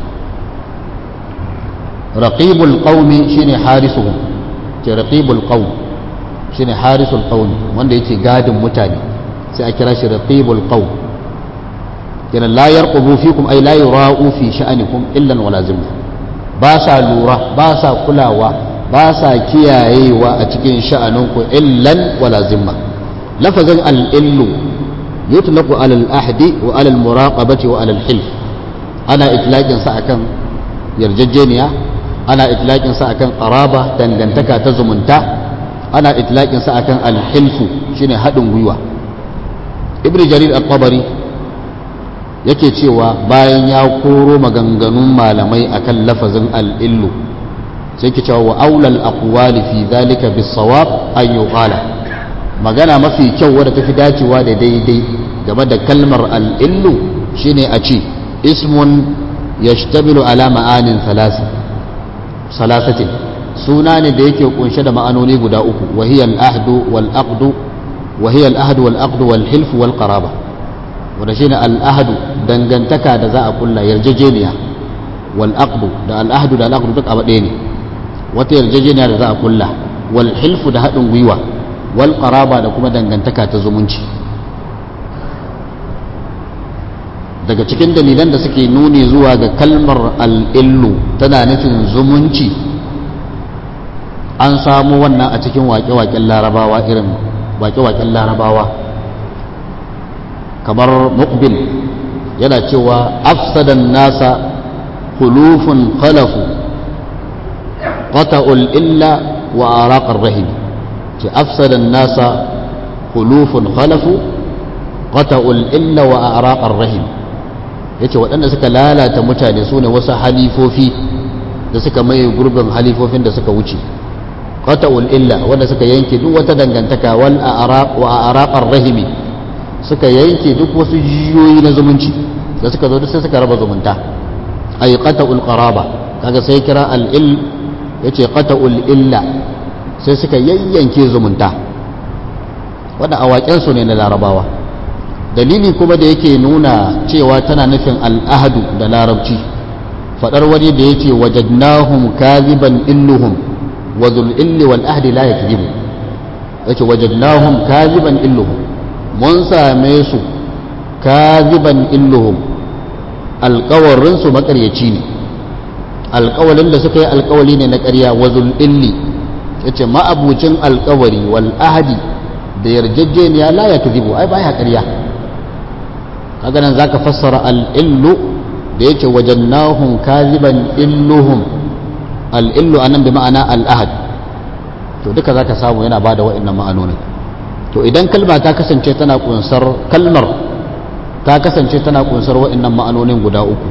raqibul qaumi shine harisuhum ce raqibul qaum shine harisul qaumi wanda yake gadin mutane sai a kira shi raqibul qaum kenan la yarqubu fikum ay la yura'u fi sha'anikum illa wala zimma ba sa lura ba sa kulawa ba sa kiyayewa a cikin sha'aninku illan wala zimma lafazin al-illu yutlaqu ala al-ahdi wa ala al-muraqabati wa ala al-hilf ana itlaqin sa akan yarjejeniya ana itlaqin sa akan qaraba dangantaka ta zumunta ana itlaqin sa akan al-hilfu shine hadin gwiwa ibn jarir al-tabari yake cewa bayan ya koro maganganun malamai akan lafazin al'illu sai ke cewa wa aulal aqwali fi zalika bis sawab an yuqala magana mafi kyau wadda tafi dacewa da daidai game da kalmar al'illu shine a ce ismun yashtamilu ala ma'anin salasatin suna ne da yake kunshe da ma'anoni guda uku wahiyar ahdu wal aqdu wahiyar ahdu wal aqdu wal hilfu wal qaraba wanda shine al ahdu dangantaka da za a kulla yarjejeniya wal aqdu da al ahdu da al aqdu duk abu ɗaya ne wata yarjejeniya da za a kulla wal hilfu da haɗin gwiwa wal qaraba da kuma dangantaka ta zumunci daga cikin dalilan da suke nuni zuwa ga kalmar al'illu tana nufin zumunci an samu wannan a cikin waƙe-waƙen larabawa irin waƙe-waƙen larabawa kamar mukbil yana cewa afsadan nasa hulufun khalafu qata'ul illa wa araqar rahim ce afsadan nasa hulufun khalafu qata'ul illa wa araqar rahim yace waɗanda suka lalata mutane su ne wasu halifofi da suka maye gurbin halifofin da suka wuce qata'ul illa wanda suka yanke duk wata dangantaka wal a'raq wa araqar rahimi suka yanke duk wasu jiyoyi na zumunci da suka zo duk sai suka raba zumunta ay qata'ul qaraba kaga sai kira al il yace qata'ul illa sai suka yayyanke zumunta wanda awaken su ne na larabawa dalili kuma da yake nuna cewa tana nufin al'ahadu da larabci fadar wani da yake wajadnahum kaziban illuhum wa zul illi wal ahdi la yakzibu yace wajadnahum kaziban illuhum mun same su kaziban illuhum alƙawarin su makaryaci ne alƙawalin da suka yi alƙawali ne na ƙarya wa zul illi yace ma'abucin alƙawari wal ahdi da yarjejeniya la yakzibu ai baya ƙarya kaga nan zaka fassara al-illu da yake wajannahum kaziban illuhum al-illu anan bi ma'ana al-ahad to duka zaka samu yana bada wa'annan ma'anonin to idan kalma ta kasance tana kunsar kalmar ta kasance tana kunsar wa'annan ma'anonin guda uku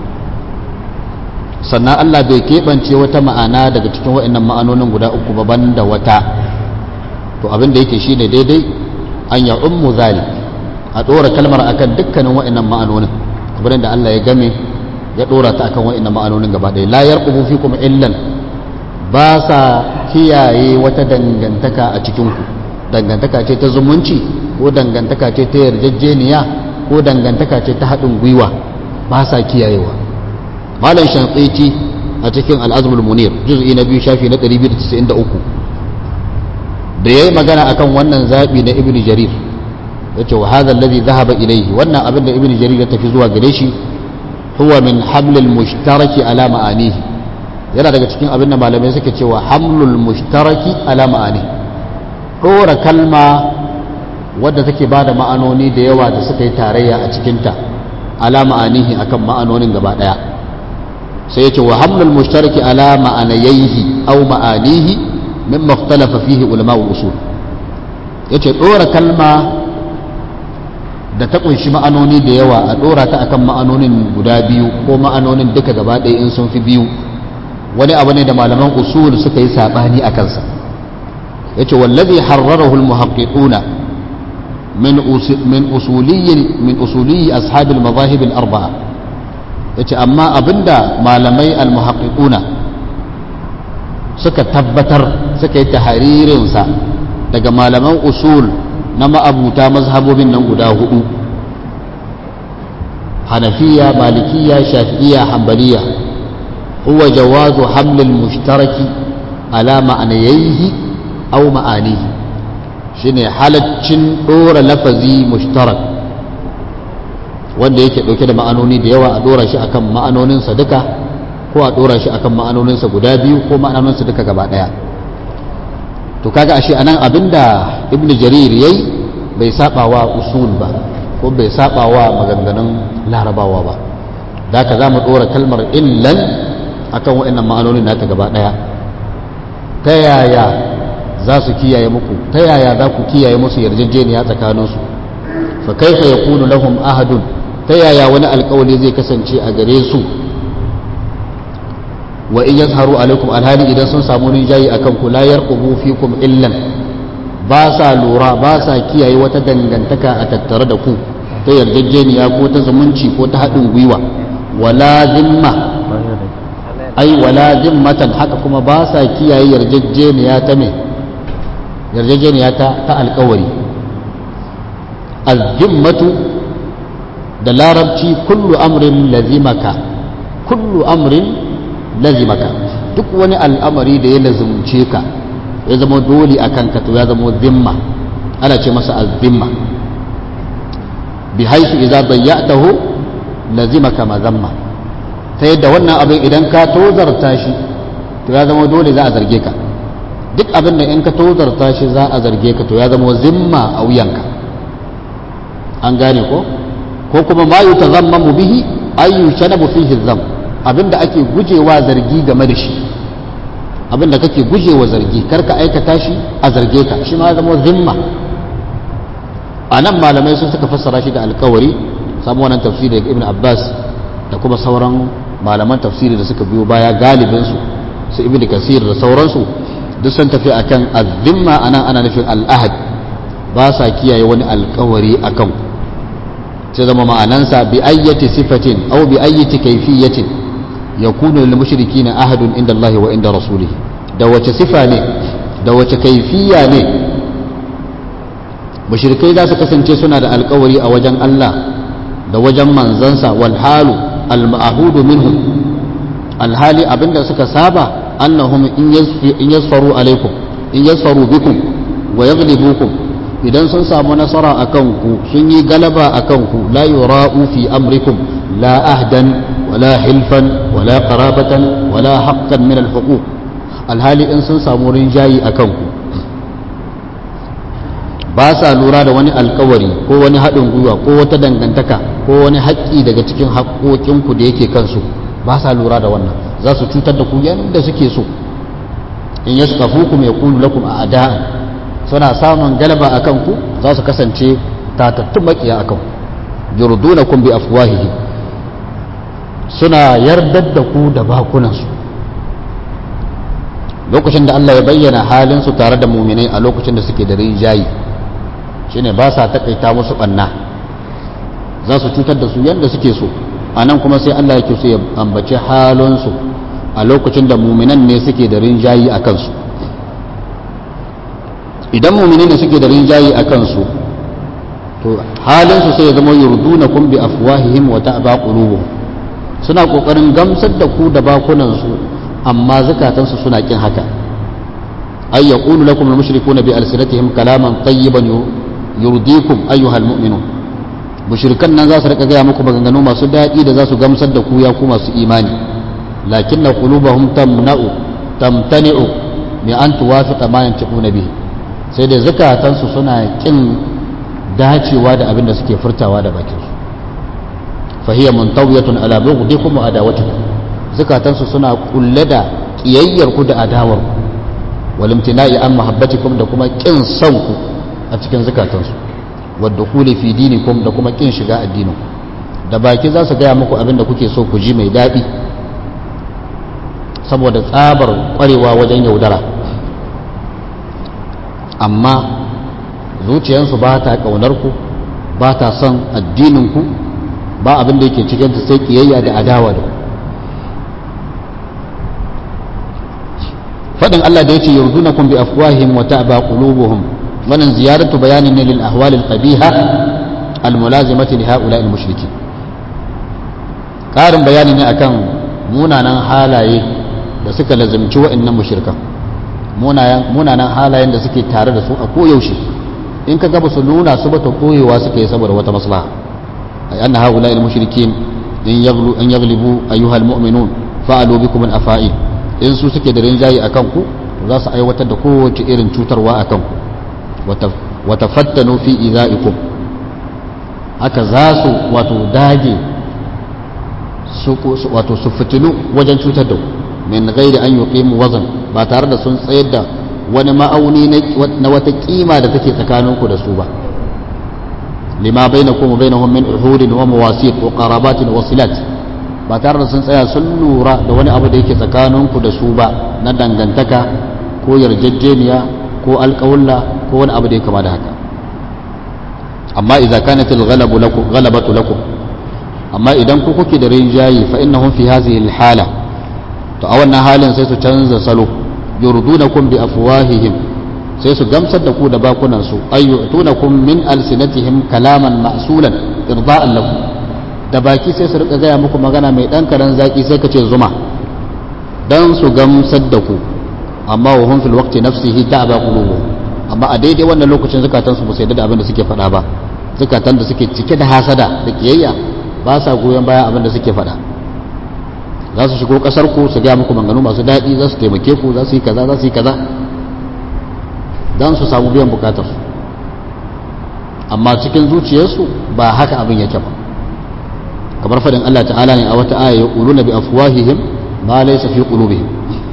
sannan Allah bai keɓance wata ma'ana daga cikin wa'annan ma'anonin guda uku ba banda wata to abin da yake shine daidai an ya ummu zalik a ɗora kalmar akan dukkanin wa'annan ma'anonin kamar da Allah ya game ya ɗora ta akan wa'annan ma'anonin gaba ɗaya la yarqubu fikum illan ba sa kiyaye wata dangantaka a cikin ku dangantaka ce ta zumunci ko dangantaka ce ta yarjejeniya ko dangantaka ce ta haɗin gwiwa ba sa kiyayewa malam shanqiti a cikin al-azmul munir juz'i na biyu shafi na 293 da yayi magana akan wannan zabi na ibnu jarir yace wa hadha alladhi dhahaba ilayhi wannan abin da ibnu jarir ya tafi zuwa gare shi huwa min hamlil mushtaraki ala ma'anihi yana daga cikin abin da malamai suke cewa hamlul mushtaraki ala ma'anihi dora kalma wadda take bada ma'anoni da yawa da suka yi tarayya a cikinta ala ma'anihi akan ma'anonin gaba daya sai yace wa hamlul mushtaraki ala ma'anayhi aw ma'anihi mimma ikhtalafa fihi ulama usul yace dora kalma da ta kunshi ma'anoni da yawa a dora ta akan ma'anonin guda biyu ko ma'anonin duka gaba ɗaya in sun fi biyu wani abu ne da malaman usul suka yi sabani a kansa yace wallazi harrarahu almuhaqqiquna min min usuliyyi min usuliyyi ashab almadahib alarba'a yace amma abinda malamai almuhaqqiquna suka tabbatar suka yi tahririn sa daga malaman usul na ma'abuta mazhabobin nan guda hudu hanafiya malikiya shafi'iya hambaliya huwa jawazu hamlil mushtaraki ala ma'anayaihi aw ma'anihi shine halaccin dora lafazi mushtarak wanda yake dauke da ma'anoni da yawa a dora shi akan ma'anoninsa duka ko a dora shi akan ma'anoninsa guda biyu ko ma'anoninsa duka gaba daya to kaga ashe anan abinda ibn jarir yayi bai saba wa usul ba ko bai saba wa maganganun larabawa ba da ka za mu dora kalmar illan akan wa'annan ma'anonin nata gaba daya ta yaya za su kiyaye muku ta yaya za ku kiyaye musu yarjejeniya tsakaninsu fa kaifa yakunu lahum ahadun ta yaya wani alkawali zai kasance a gare su wa in yazharu alaikum alhali idan sun samu rinjayi akan ku la yarqubu fikum illan ba sa lura ba sa kiyaye wata dangantaka a tattare da ku ta yarjejeniya ko ta zumunci ko ta haɗin gwiwa wala zimma ai wala zimmatan haka kuma ba sa kiyaye yarjejeniya ta me yarjejeniya ta ta alkawari azzimmatu da larabci kullu amrin lazimaka kullu amrin lazimaka duk wani al'amari da ya lazumce ka ya zama dole a kanka to ya zama zimma ana ce masa azzimma bi haisu idza dayyatahu lazimaka mazamma ta yadda wannan abin idan ka tozarta shi to ya zama dole za a zarge ka duk abin da in ka tozarta shi za a zarge ka to ya zama zimma a wuyanka an gane ko ko kuma ma yutazammamu bihi ayyu shanabu fihi zam abinda ake gujewa zargi game da shi abinda kake gujewa zargi karka aikata shi a zarge ka shi ma zama zimma a nan malamai sun suka fassara shi da alkawari samu wannan tafsiri daga ibn abbas da kuma sauran malaman tafsiri da suka biyo baya galibinsu su ibn kasir da sauransu duk sun tafi akan azimma anan ana nufin al'ahad ba sa kiyaye wani alkawari akan sai zama ma'anansa bi ayyati sifatin aw bi ayyati kayfiyatin yakunu lil mushrikina ahadun inda Allah wa inda rasulih da wace sifa ne da wace kaifiya ne mushrikai za su kasance suna da alkawari a wajen Allah da wajen manzansa wal halu al ma'hudu minhum alhali abinda suka saba annahum in yasfaru alaikum in yasfaru bikum wa yaghlibukum idan sun samu nasara akan ku sun yi galaba akan ku la yura'u fi amrikum la ahdan wala hilfan wala qarabatan wala haqqan min al huquq alhali in sun samu rinjayi akan ku ba sa lura da wani alkawari ko wani haɗin gwiwa ko wata dangantaka ko wani haƙƙi daga cikin haƙƙoƙinku da yake kansu ba sa lura da wannan za su cutar da ku yadda suke so in ya suka fukum ya kulu lakum a ada'an suna samun galaba a kanku za su kasance tatattun makiya a kanku yurdunakum bi afwahihi suna yardar da ku da bakunansu lokacin da Allah ya bayyana halinsu tare da muminai a lokacin da suke da rinjayi shine ba sa takaita musu banna za su cutar da su yadda suke so a nan kuma sai Allah yake so ya ambaci halinsu a lokacin da muminan ne suke da rinjayi a kansu idan muminan ne suke da rinjayi a kansu to halinsu sai ya zama yurduna kun bi afwahihim wa ta'ba qulubuhum suna kokarin gamsar da ku da bakunansu amma zakatansu suna kin haka ay yaqulu lakum al-mushrikuuna bi alsinatihim kalaman tayyiban yurdikum ayyuhal mu'minun mushrikan nan za su rika gaya muku maganganu masu daɗi da za su gamsar da ku ya ku masu imani lakinna qulubahum tamna'u tamtani'u bi an tuwafiqa ma yantiquna bihi sai da zakatansu suna kin dacewa da abin da suke furtawa da bakin su fa hiya muntawiyatun ala bughdikum wa adawatikum zakatansu suna kulle da kiyayyar ku da adawar ku wal imtina'i an mahabbatikum da kuma kin son ku a cikin zukatansu wadda kuli fi dinikum da kuma kin shiga addinin da baki za su gaya muku abin da kuke so ku ji mai daɗi saboda tsabar ƙwarewa wajen yaudara amma zuciyarsu ba ta ƙaunar ku ba ta son addinin ku ba abin da yake cikin ta sai kiyayya da adawa da faɗin Allah da ya ce yurdunakum bi afwahihim wa ta'ba qulubuhum wannan ziyaratu bayanin ne lil ahwal al qabiha al mulazimati li haula al mushrikin karin bayani ne akan munanan halaye da suka lazimci wa'annan mushrikan munanan halayen da suke tare da su a koyaushe in ka gaba su nuna su ba ta koyewa suka yi saboda wata maslaha ay anna haula al mushrikin in yaghlu an yaghlibu ayyuhal mu'minun fa'alu bikum al afa'il in su suke da rinjayi akan ku za su aiwatar da kowace irin cutarwa akan ku watafattanu fi iza'ikum haka za su wato dage wato su fitinu wajen cutar da min gairi an yuqimu wazan ba tare da sun tsayar da wani ma'auni na wata kima da take tsakaninku da su ba lima bainakum wa bainahum min uhudin wa mawasit wa qarabatin wa silat ba tare da sun tsaya sun lura da wani abu da yake tsakaninku da su ba na dangantaka ko yarjejeniya ko alƙawulla ko wani abu da ya kama da haka amma idza kanat al-ghalabu lakum ghalabatu lakum amma idan ku kuke da rinjayi fa innahum fi hadhihi al-hala to a wannan halin sai su canza salo yurdunakum bi afwahihim sai su gamsar da ku da bakunan su ayyutunakum min alsinatihim kalaman ma'sulan irda'an lakum da baki sai su rika gaya muku magana mai dan karan zaki sai ka ce zuma dan su gamsar da ku amma wa hum fil waqti nafsihi ta'aba qulubuhum amma a daidai wannan lokacin zakatan su ba sai da abin da suke faɗa ba zakatan da suke cike da hasada da kiyayya ba sa goyon baya abin da suke faɗa za su shigo kasar ku su gaya muku maganganu masu daɗi za su taimake ku za su yi kaza za su yi kaza don su samu biyan bukatar su amma cikin zuciyarsu ba haka abin yake ba kamar faɗin Allah ta'ala ne a wata aya ya ƙuluna bi afwahihim ma laysa fi qulubihim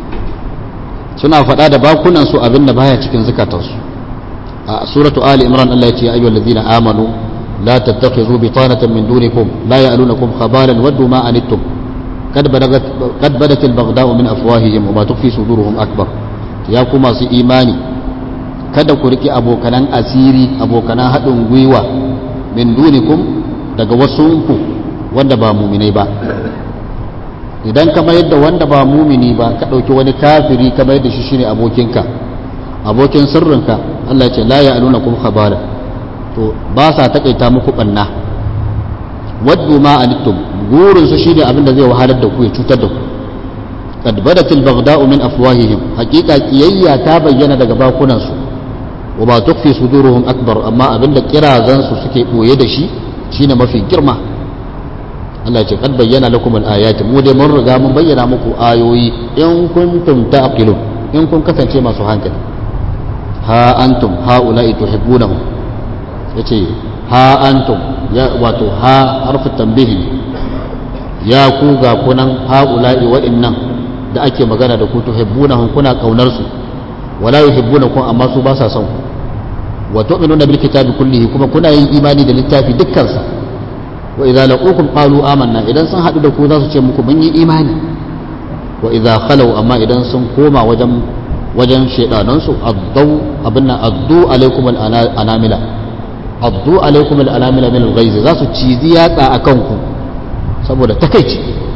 suna faɗa da bakunan su abin da baya cikin zukatansu a suratu ali imran Allah ya ce ya ayyuhal ladzina amanu la tattakhidhu bitanatan min dunikum la ya'lunakum khabalan waddu ma anittum قد بلغت قد بدت البغضاء من افواههم وما تخفي صدورهم اكبر ya ku masu imani kada ku riƙe abokanan asiri abokanan haɗin gwiwa min dunikum daga wasunku wanda ba muminai ba idan ka mayar da wanda ba mumini ba ka ɗauki wani kafiri ka mayar da shi shine abokinka abokin sirrinka Allah ya ce la ya'luna kum khabara to ba sa takaita muku banna waddu ma anittum gurin su shine abin da zai wahalar da ku ya cutar da ku qad badatil baghda'u min afwahihim haqiqa kiyayya ta bayyana daga bakunan su wa ma tukfi suduruhum akbar amma abin da kirazan su suke boye da shi shine mafi girma Allah ya ce qad bayyana lakum al-ayati mu dai mun riga mun bayyana muku ayoyi in kuntum taqilun in kun kasance masu hankali ha antum haula'i tuhibbunahum yace ha antum ya wato ha harfu tambihi ya ku ga kunan haula'i wa'annan da ake magana da ku tuhibbunahum kuna kaunar su wala yuhibbunakum amma su ba sa son ku wa tu'minuna bil kitabi kullihi kuma kuna yin imani da littafi dukkan sa wa idza laqukum qalu amanna idan sun hadu da ku za su ce muku mun yi imani wa idza khalu amma idan sun koma wajen wajen shedanan su addu abinna addu alaikum al anamila addu alaikum al anamila min al ghaiz za su cizi yatsa akan ku saboda takeici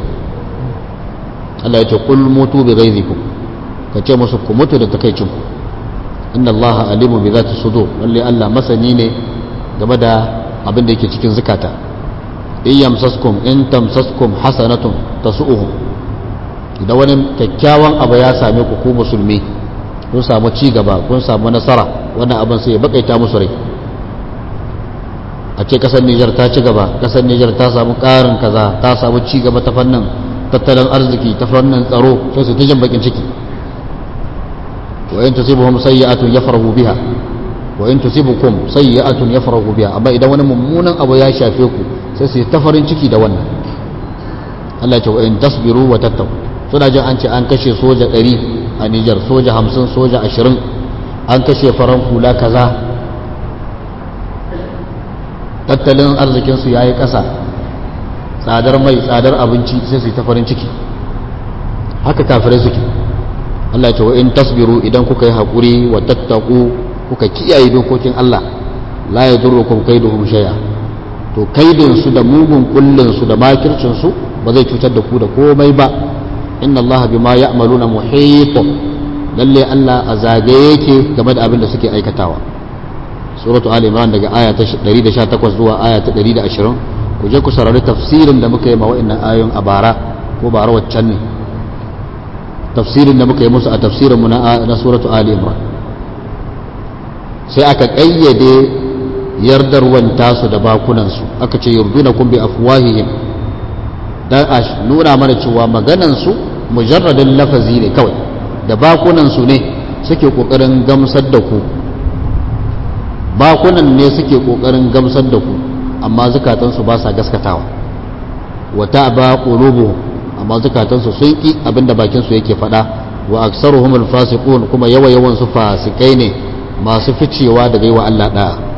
Allah ya ce qul mutu bi ghaizikum ka ce musu ku mutu da takeicin ku inna allaha alimu bi zati sudur lalle Allah masani ne game da abin da yake cikin zukata in yamsaskum in tamsaskum hasanatun tasu'uhum idan wani kyakkyawan abu ya same ku ku musulmi kun samu ci gaba kun samu nasara wannan abin sai ya bakaita musu rai a ce kasar Nijar ta ci gaba kasar Nijar ta samu karin kaza ta samu ci gaba ta fannin tattalin arziki ta fannin tsaro sai su ta jin bakin ciki wa in tusibuhum sayyi'atun yafrahu biha wa in tusibukum sayyi'atun yafrahu biha amma idan wani mummunan abu ya shafe ku sai su ta farin ciki da wannan Allah ya ce wa in tasbiru wa tattaqu suna jin an ce an kashe soja 100 a Niger soja 50 soja 20 an kashe faran hula kaza tattalin arzikin su yayi kasa tsadar mai tsadar abinci sai su ta farin ciki haka kafirai suke Allah ce wa in tasbiru idan kuka yi haƙuri wa tattaku kuka kiyaye dokokin Allah la ya durrukum kaiduhum shay'a to kaidin su da mugun kullun su da makircin su ba zai cutar da ku da komai ba inna Allah bima ya'maluna muhit lalle Allah a zagaye yake game da abin da suke aikatawa suratu ali imran daga aya ta 118 zuwa aya ta 120 ku je ku saurari tafsirin da muka yi ma wa'annan ayoyin a bara ko bara waccan ne tafsirin da muka yi musu a tafsirinmu na suratu Ali Imran sai aka ƙayyade yardarwan tasu da bakunansu aka ce yurduna kun bi afwahihim dan a nuna mana cewa maganansu mujarradin lafazi ne kawai da bakunansu ne suke ƙoƙarin gamsar da ku bakunan ne suke ƙoƙarin gamsar da ku amma zukatansu ba sa gaskatawa wa ta'ba qulubuhum amma zukatansu sun ƙi abinda bakinsu yake faɗa wa aksaruhum alfasiqun kuma yawa yawan su fasikai ne masu ficewa daga yi wa Allah ɗaya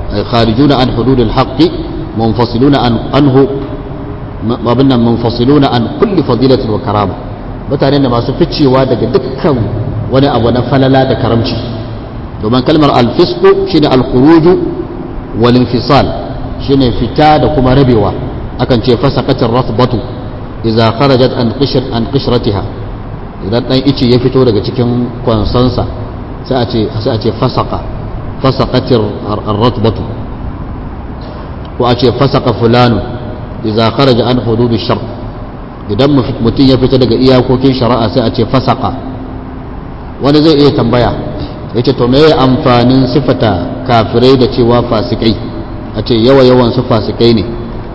ay kharijuna an hududil haqqi munfasiluna an anhu mabinna munfasiluna an kulli fadilatin wa karama mutane da masu ficewa daga dukkan wani abu na falala da karamci domin kalmar alfisku shine alkhuruju wal infisal shine fita da kuma rabewa akan ce fasaqatir rasbatu idza kharajat an qishr an qishratiha idan dan ice ya fito daga cikin kwansansa sai a ce sai a ce fasaqa fasaqatir ar-ratbatu ko a ce fasaqa fulanu idza kharaja an hududish shar idan mutum ya fita daga iyakokin shari'a sai a ce fasaka wani zai iya tambaya ya ce to me amfanin sifata kafirai da cewa fasikai a ce yawa yawan su fasikai ne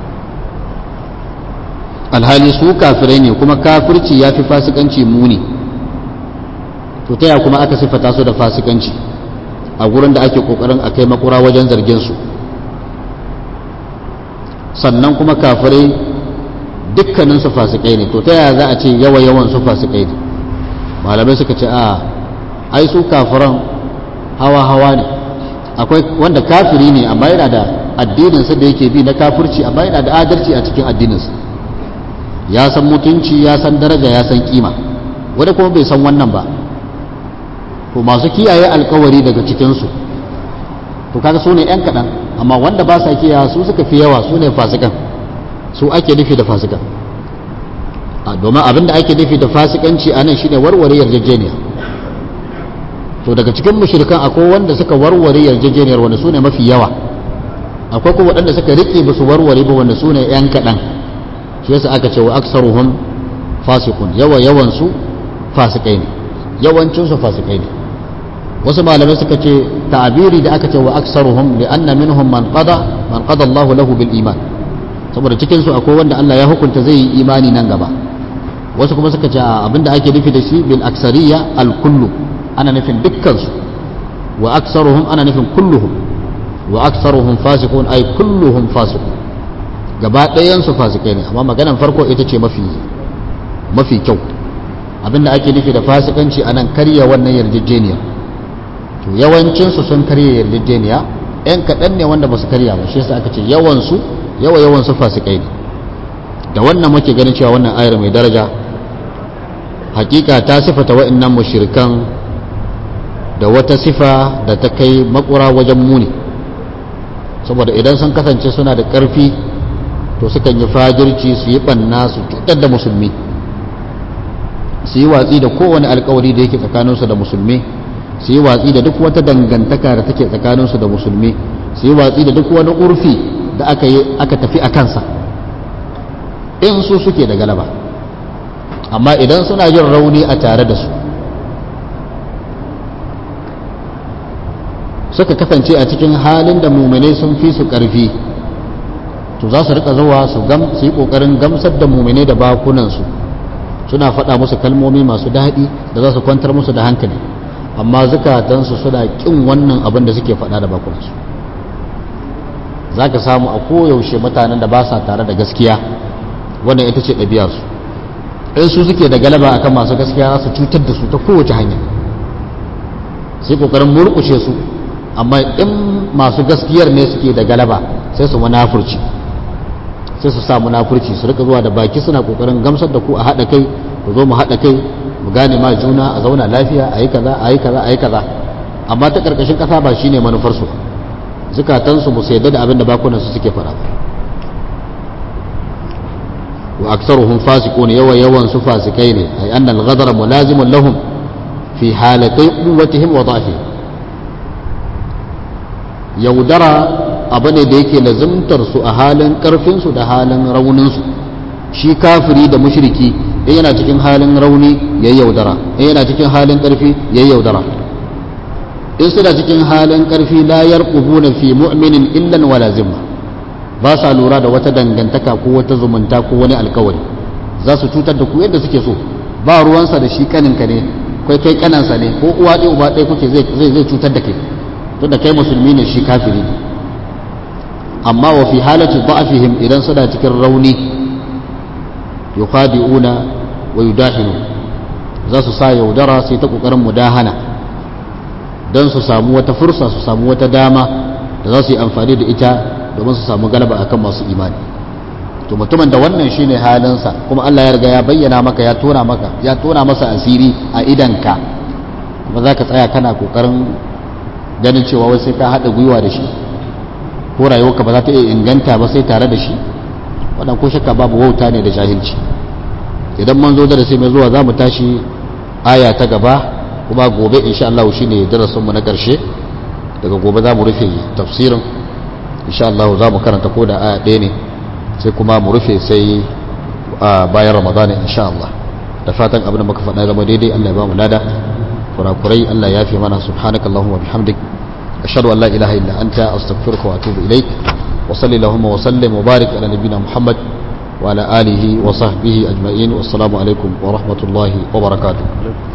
alhali su kafirai ne kuma kafirci ya fi fasikanci muni to ta kuma aka sifata su da fasikanci a gurin da ake kokarin a kai makura wajen zargin su sannan kuma kafirai dukkanin su fasikai ne to ta yaya za a ce yawa yawan su fasikai ne malamai suka ce a ai su kafiran hawa hawa ne akwai wanda kafiri ne amma yana da addininsa da yake bi na kafirci amma yana da adalci a cikin addininsa ya san mutunci ya san daraja ya san kima wanda kuma bai san wannan ba to masu kiyaye alkawari daga cikinsu to kaga su ne 'yan kaɗan amma wanda ba sa kiyaye su suka fi yawa su ne fasikan su ake nufi da fasikan domin abin da ake nufi da fasikanci a nan shine warware yarjejeniya to daga cikin mushrikan akwai wanda suka warware yarjejeniyar wanda su ne mafi yawa akwai kuma waɗanda suka riƙe ba su warware ba wanda su ne 'yan kaɗan shi yasa aka ce wa aksaruhum fasikun yawa yawan su fasikai ne yawancin su fasikai ne wasu malamai suka ce ta'abiri da aka ce wa aksaruhum li anna minhum man qada man qada Allah lahu bil iman saboda cikin su akwai wanda Allah ya hukunta zai yi imani nan gaba wasu kuma suka ce abinda ake nufi da shi bil aksariya al kullu ana nufin dukkan su wa aksaruhum ana nufin kulluhum wa aksaruhum fasiqun ay kulluhum fasiqun gaba ɗayan su fasikai ne amma maganan farko ita ce mafi mafi kyau abinda ake nufi da fasikanci anan karya wannan yarjejeniyar to yawancinsu sun karya yarjejeniya yan kaɗan ne wanda ba su karya ba shi yasa aka ce yawansu yawa yawansu fasikai ne da wannan muke ganin cewa wannan ayar mai daraja hakika ta sifata wa'annan mushrikan da wata sifa da ta kai makura wajen muni saboda idan sun kasance suna da ƙarfi to sukan yi fajirci su yi ɓanna su cutar da musulmi su yi watsi da kowane alkawari da yake tsakaninsu da musulmi su yi watsi da duk wata dangantaka da take tsakaninsu da musulmi su yi watsi da duk wani urfi da aka yi aka tafi a kansa in su suke da galaba amma idan suna jin rauni a tare da su suka kasance a cikin halin da muminai sun fi su ƙarfi to za su rika zuwa su yi ƙoƙarin gamsar da muminai da bakunansu suna faɗa musu kalmomi masu daɗi da za su kwantar musu da hankali amma zukatansu suna ƙin wannan abin da suke faɗa da bakunansu za ka samu a koyaushe mutanen da ba sa tare da gaskiya wannan ita ce ɗabi'arsu in su suke da galaba akan masu gaskiya za su cutar da su ta kowace hanya sai ƙoƙarin murƙushe su amma in masu gaskiyar ne suke da galaba sai su munafurci sai su sa munafurci su rika zuwa da baki suna ƙoƙarin gamsar da ku a haɗa kai ku zo mu haɗa kai mu gane ma juna a zauna lafiya a yi kaza a yi kaza a yi kaza amma ta ƙarƙashin ƙasa ba shine manufarsu zukatansu ba su yadda da abin da bakunansu suke faɗa ba wa aksaruhum fasiqun yawa yawan su fasikai ne ay anna al-ghadara mulazimun lahum fi halatai quwwatihim wa dha'fihim yaudara abu ne da yake lazimtar su a halin karfin su da halin raunin su shi kafiri da mushriki in yana cikin halin rauni yayi yaudara in yana cikin halin karfi yayi yaudara in suna cikin halin karfi la yarqubuna fi mu'minin illan wala zimma ba sa lura da wata dangantaka ko wata zumunta ko wani alkawari za su cutar da ku yadda suke so ba ruwansa da shi kaninka ne kai kai kanansa ne ko uwa ɗaya uba ɗaya kuke zai zai cutar da kai tunda kai musulmi ne shi kafiri ne amma wa fi halati da'afihim idan suna cikin rauni yukhadi'una wa yudahinu za su sa yaudara sai ta kokarin mudahana don su samu wata fursa su samu wata dama da za su yi amfani da ita domin su samu galaba akan masu imani to mutumin da wannan shine halinsa kuma Allah ya riga ya bayyana maka ya tona maka ya tona masa asiri a idanka kuma za ka tsaya kana kokarin ganin cewa wai sai ka haɗa gwiwa da shi ko rayuwarka ba za ta iya inganta ba sai tare da shi wannan ko shakka babu wauta ne da jahilci idan mun zo darasi mai zuwa za mu tashi aya ta gaba kuma gobe insha Allah shine darasinmu na ƙarshe daga gobe za mu rufe tafsirin insha Allah za mu karanta ko da aya ɗaya ne sai kuma mu rufe sai a bayan ramadana insha Allah da fatan abin da muka faɗa zama daidai Allah ya ba mu lada kurakurai Allah ya fi mana subhanaka Allahumma bihamdik ashhadu an la ilaha illa anta astaghfiruka wa atubu ilaik wa salli Allahumma wa sallim wa barik ala nabiyyina Muhammad wa ala alihi wa sahbihi ajma'in wassalamu alaikum wa rahmatullahi wa barakatuh